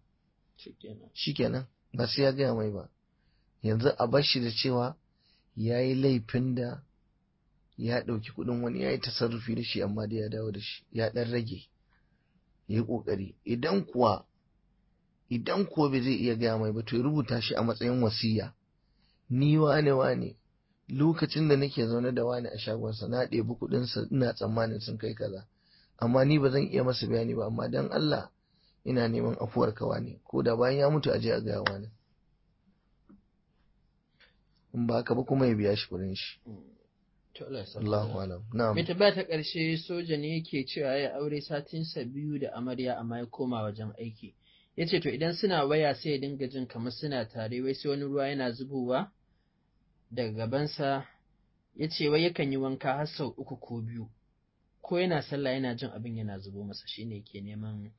shikenan ba sai ya gaya mai ba yanzu a bar shi da cewa ya yi laifin da ya ɗauki kuɗin wani ya yi tasarrufi da shi amma da ya dawo da shi ya ɗan rage ya yi ƙoƙari idan kuwa idan kuwa bai zai iya gaya mai ba to ya rubuta shi a matsayin wasiya ni wane wane lokacin da nake zaune da wani a shagonsa na ɗebi kuɗinsa ina tsammanin sun kai kaza amma ni ba zan iya masa bayani ba amma dan Allah ina neman afuwar kawa ne ko da bayan ya mutu aje a gaya wani in ba haka ba kuma ya biya shi kuɗin shi Allahu alam. Na'am. Mai tabbata ta ƙarshe soja ne yake cewa ya aure satinsa biyu da amarya amma ya koma wajen aiki. Ya ce to idan suna waya sai ya dinga jin kamar suna tare wai sai wani ruwa yana zubowa daga gabansa ya ce wai yakan yi wanka har sau uku ko biyu ko yana sallah yana jin abin yana zubo masa shine ke neman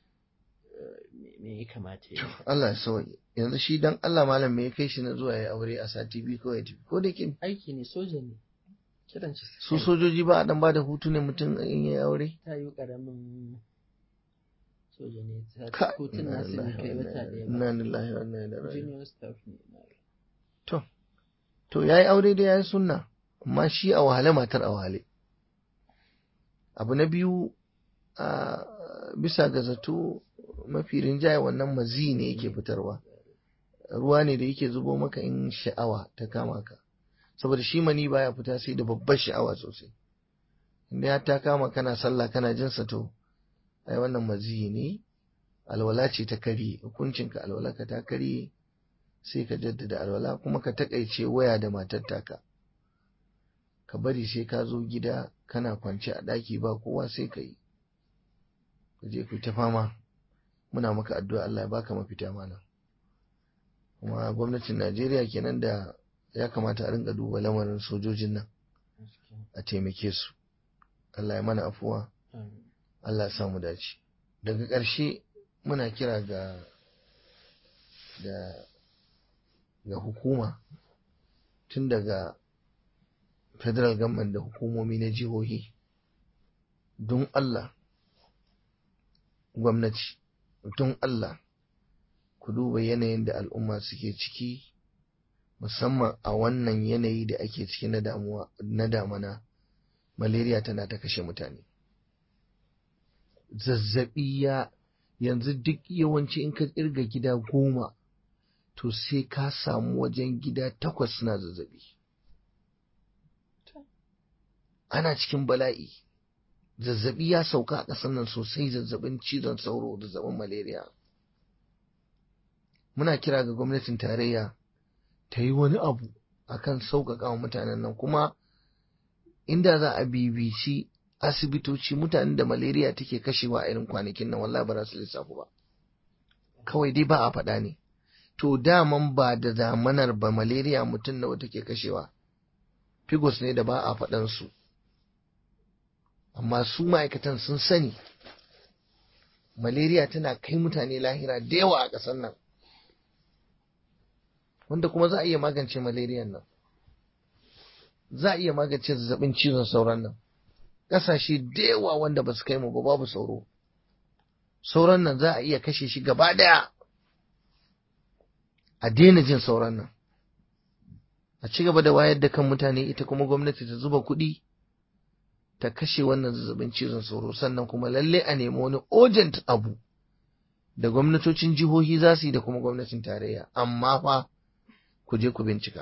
me ya kamata ya Allah ya sauke yanzu shi dan Allah malam me ya kai shi na zuwa ya aure a sati biyu kawai tafi ko da kin aiki ne soja ne kiran shi su sojoji ba a dan bada hutu ne mutum in ya aure ta yi karamin soja ne Ka- hutun nasu bai kai wata ɗaya ba inna lillahi wa inna ilaihi raji'un junior staff ne na to to yayi aure da yayi sunna amma shi a wahale matar a wahale abu na biyu a bisa ga zato mafi rinjaye wannan mazi ne yake fitarwa ruwa ne da yake zubo maka in sha'awa ta kama ka saboda shi mani baya fita sai da babbar sha'awa sosai inda ya ta kama kana sallah kana jin sa to ai wannan mazi ne alwala ce ta kare hukuncinka alwala ka ta kare sai ka jaddada alwala kuma ka takaice waya da matar taka ka bari sai ka zo gida kana kwance a ɗaki ba kowa sai ka yi ka je ku ta fama muna maka addu'a Allah ya baka mafita mana kuma gwamnatin Najeriya kenan da ya kamata a rinka duba lamarin sojojin nan a taimake su Allah ya mana afuwa Allah ya samu dace daga ƙarshe muna kira ga da ga hukuma tun daga federal government da hukumomi na jihohi don Allah gwamnati don Allah ku duba yanayin da al'umma suke ciki musamman a wannan yanayi da ake ciki na damuwa na damana malaria tana ta kashe mutane zazzabi ya yanzu duk yawanci in ka kirga gida goma to sai ka samu wajen gida takwas suna zazzabi ana cikin bala'i zazzabi ya sauka a ƙasar nan sosai zazzabin cizon sauro zazzabin malaria muna kira ga gwamnatin tarayya ta yi wani abu akan sauƙaƙa wa mutanen nan kuma inda za a bibici asibitoci mutanen da malaria take kashewa a irin kwanakin nan wallahi ba za su lissafu ba kawai dai ba a faɗa ne to daman ba da zamanar ba malaria mutum nawa take kashewa figos ne da ba a faɗan su amma su ma'aikatan sun sani malaria tana kai mutane lahira da yawa a ƙasar nan wanda kuma za a iya magance malaria nan za a iya magance zazzabin cizon sauran nan ƙasashe da yawa wanda ba su kai mu ba babu sauro sauran nan za a iya kashe shi gaba ɗaya a daina jin sauran nan a ci gaba da wayar da kan mutane ita kuma gwamnati ta zuba kuɗi ta kashe wannan zazzabin cizon sauro sannan kuma lalle a nemi wani urgent abu da gwamnatocin jihohi za su yi da kuma gwamnatin tarayya amma fa ku je ku bincika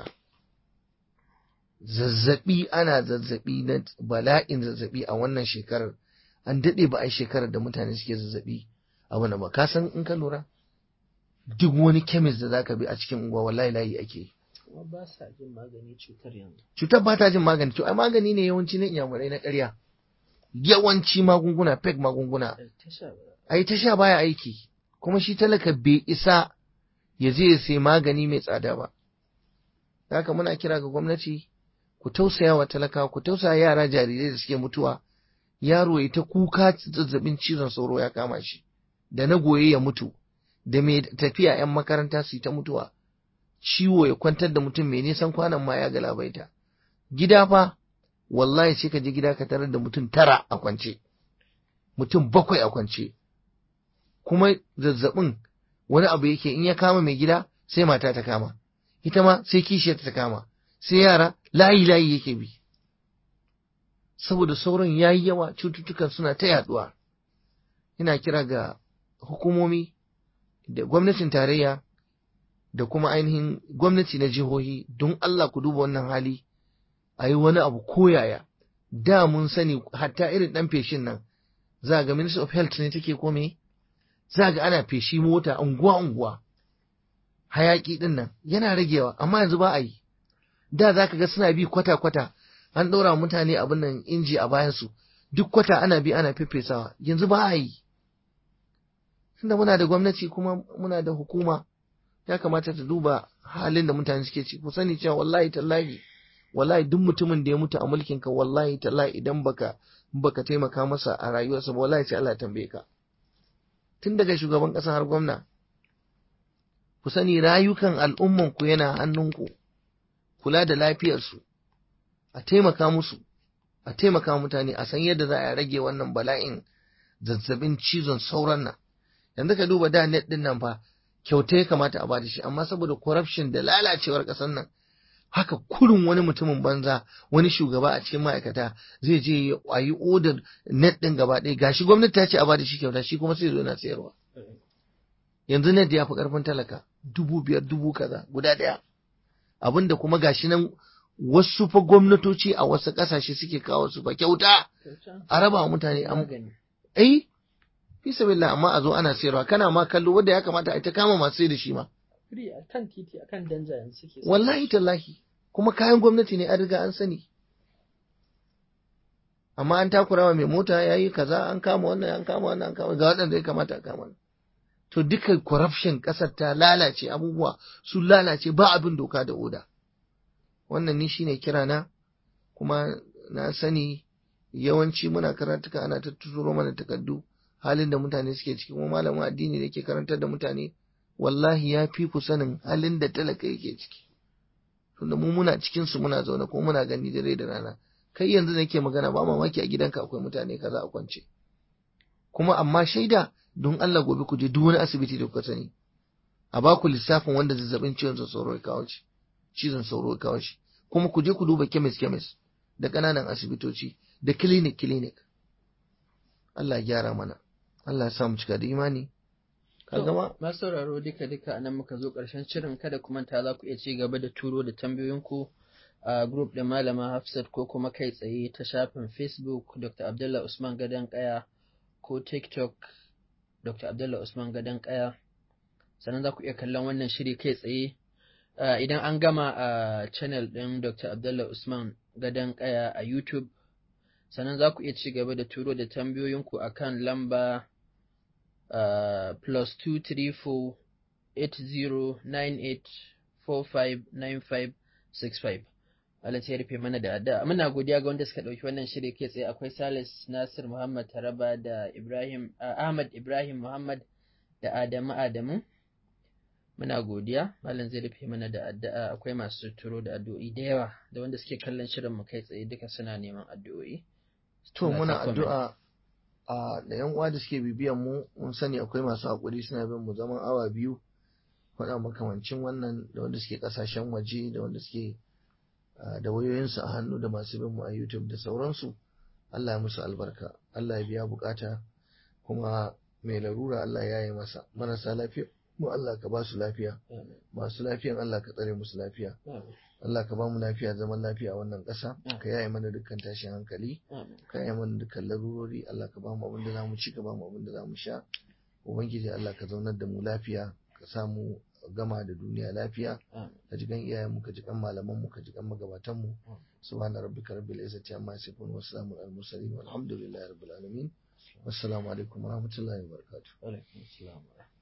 zazzabi ana zazzabi na bala'in zazzabi a wannan shekarar an daɗe ba a yi shekarar da mutane suke zazzabi a wani ba ka san in ka lura duk wani kemis da zaka bi a cikin unguwa wallahi layi ake yi kuma ba sa jin magani cutar yanzu cutar ba ta jin magani to ai magani ne yawanci na inyamurai na ƙarya yawanci magunguna fake magunguna ai ta sha baya aiki kuma shi talaka bai isa ya je ya sai magani mai tsada ba haka muna kira ga gwamnati ku tausaya wa talaka ku tausaya yara jarirai da suke mutuwa yaro ya ta kuka zazzabin cizon sauro ya kama shi da na goye ya mutu da mai tafiya 'yan makaranta su yi ta mutuwa ciwo ya kwantar da mutum mai nisan kwanan ma ya galabaita gida fa wallahi sai ka je gida ka tarar da mutum tara a kwance mutum bakwai a kwance kuma zazzabin wani abu yake in ya kama mai gida sai mata ta kama ita ma sai kishiyar ta kama sai yara layi layi yake bi saboda sauran yayi yawa cututtukan suna ta yaduwa ina kira ga hukumomi da gwamnatin tarayya da kuma ainihin gwamnati na jihohi don Allah ku duba wannan hali a yi wani abu koyaya da mun sani hatta irin ɗan feshin nan za ga minister of health ne take kome za ga ana feshi mota unguwa unguwa hayaki ɗin nan yana ragewa amma yanzu ba a yi da za ka ga suna bi kwata kwata an ɗora mutane abin nan inji a bayansu duk kwata ana bi ana fefesawa yanzu ba a yi tunda muna da gwamnati kuma muna da hukuma ya kamata ta duba halin da mutane suke ci ku sani cewa wallahi tallahi wallahi duk mutumin da ya mutu a mulkin ka wallahi tallahi idan baka baka taimaka masa a rayuwarsa ba wallahi sai Allah ya tambaye ka tun daga shugaban kasa har gwamna ku sani rayukan al'umman ku yana hannunku kula da lafiyarsu a taimaka musu a taimaka mutane a san yadda za a rage wannan bala'in zazzabin cizon sauran nan yanzu ka duba da net din nan fa kyauta ya kamata a ba da shi amma saboda corruption da lalacewar ƙasar nan haka kurin wani mutumin banza wani shugaba a cikin ma'aikata zai je a yi odar net ɗin gaba ɗaya gashi gwamnati ta ce a ba da shi kyauta shi kuma sai zo na sayarwa yanzu net ya fi ƙarfin talaka dubu biyar dubu kaza guda ɗaya abinda kuma gashi nan wasu fa gwamnatoci a wasu ƙasashe suke kawo su fa kyauta a raba wa mutane ai fi sabilillah amma a zo ana sayarwa kana ma kallo wanda ya kamata a ta kama masu sai da shi ma Free a kan titi a kan danja yanzu suke wallahi tallahi kuma kayan gwamnati ne an riga an sani amma an takura wa mai mota ya yi kaza an kama wannan an kama wannan an kama ga waɗanda ya kamata a kama to duka corruption ƙasar ta lalace abubuwa sun lalace ba abin doka da oda wannan ni shine kira na kuma na sani yawanci muna karatuka ana ta turo mana takardu halin da mutane suke ciki kuma malamin addini da ke karantar da mutane wallahi ya fi ku sanin halin da talaka yake ciki tunda mu muna cikin su muna zaune ko muna gani dare da rana kai yanzu da nake magana ba mamaki a gidanka akwai mutane kaza a kwance kuma amma shaida don Allah gobe ku je duk wani asibiti da kuka sani a ba ku lissafin wanda zazzabin ciwon sauro ya kawo shi cizon sauro ya kawo shi kuma ku je ku duba kemis kemis da ƙananan asibitoci da clinic clinic Allah ya gyara mana Allah ya sa mu cika da imani ka gama masu sauraro duka duka anan muka zo ƙarshen shirin kada ku manta za ku iya ci gaba da turo da tambayoyinku a group da malama Hafsat ko kuma kai tsaye ta shafin Facebook Dr. Abdullah Usman Gadan Kaya ko TikTok Dr. Abdullah Usman Gadan Kaya sannan za ku iya kallon wannan shiri kai tsaye idan an gama a channel ɗin Dr. Abdullah Usman Gadan Kaya a YouTube sannan za ku iya ci gaba da turo da tambayoyinku akan lamba Uh, plus two three four eight zero nine eight four five nine five six five. Allah sai rufe mana da addu'a. Muna godiya ga wanda suka ɗauki wannan shiri kai tsaye akwai Salis Nasir Muhammad Taraba da Ibrahim uh, Ahmad Ibrahim Muhammad da Adamu Adamu. Muna godiya, Malam zai rufe mana da addu'a akwai masu turo da addu'o'i da yawa da wanda suke kallon shirin mu kai tsaye duka suna neman addu'o'i. to muna addu'a a da yan uwa da suke bibiyan mu mun sani akwai masu hakuri suna bin mu zaman awa biyu faɗa makamancin wannan da wanda suke kasashen waje da wanda suke da wayoyinsu a hannu da masu bin mu a YouTube da sauransu Allah ya musu albarka Allah ya biya bukata kuma mai larura Allah ya yi masa marasa lafiya mu Allah ka ba su lafiya masu lafiyan Allah ka tsare musu lafiya Allah ka ba mu lafiya zaman lafiya a wannan ƙasa ka yaye mana dukkan tashin hankali ka yaye mana dukkan larurori Allah ka ba mu abin da za mu ci ka ba mu abin da za mu sha ubangiji Allah ka zaunar da mu lafiya ka samu gama da duniya lafiya ka ji gan iyayen mu ka ji gan malaman mu ka ji gan magabatan mu subhana rabbika rabbil izzati amma yasifun wa salamun al mursalin walhamdulillahi rabbil alamin wassalamu alaikum wa rahmatullahi wa barakatuh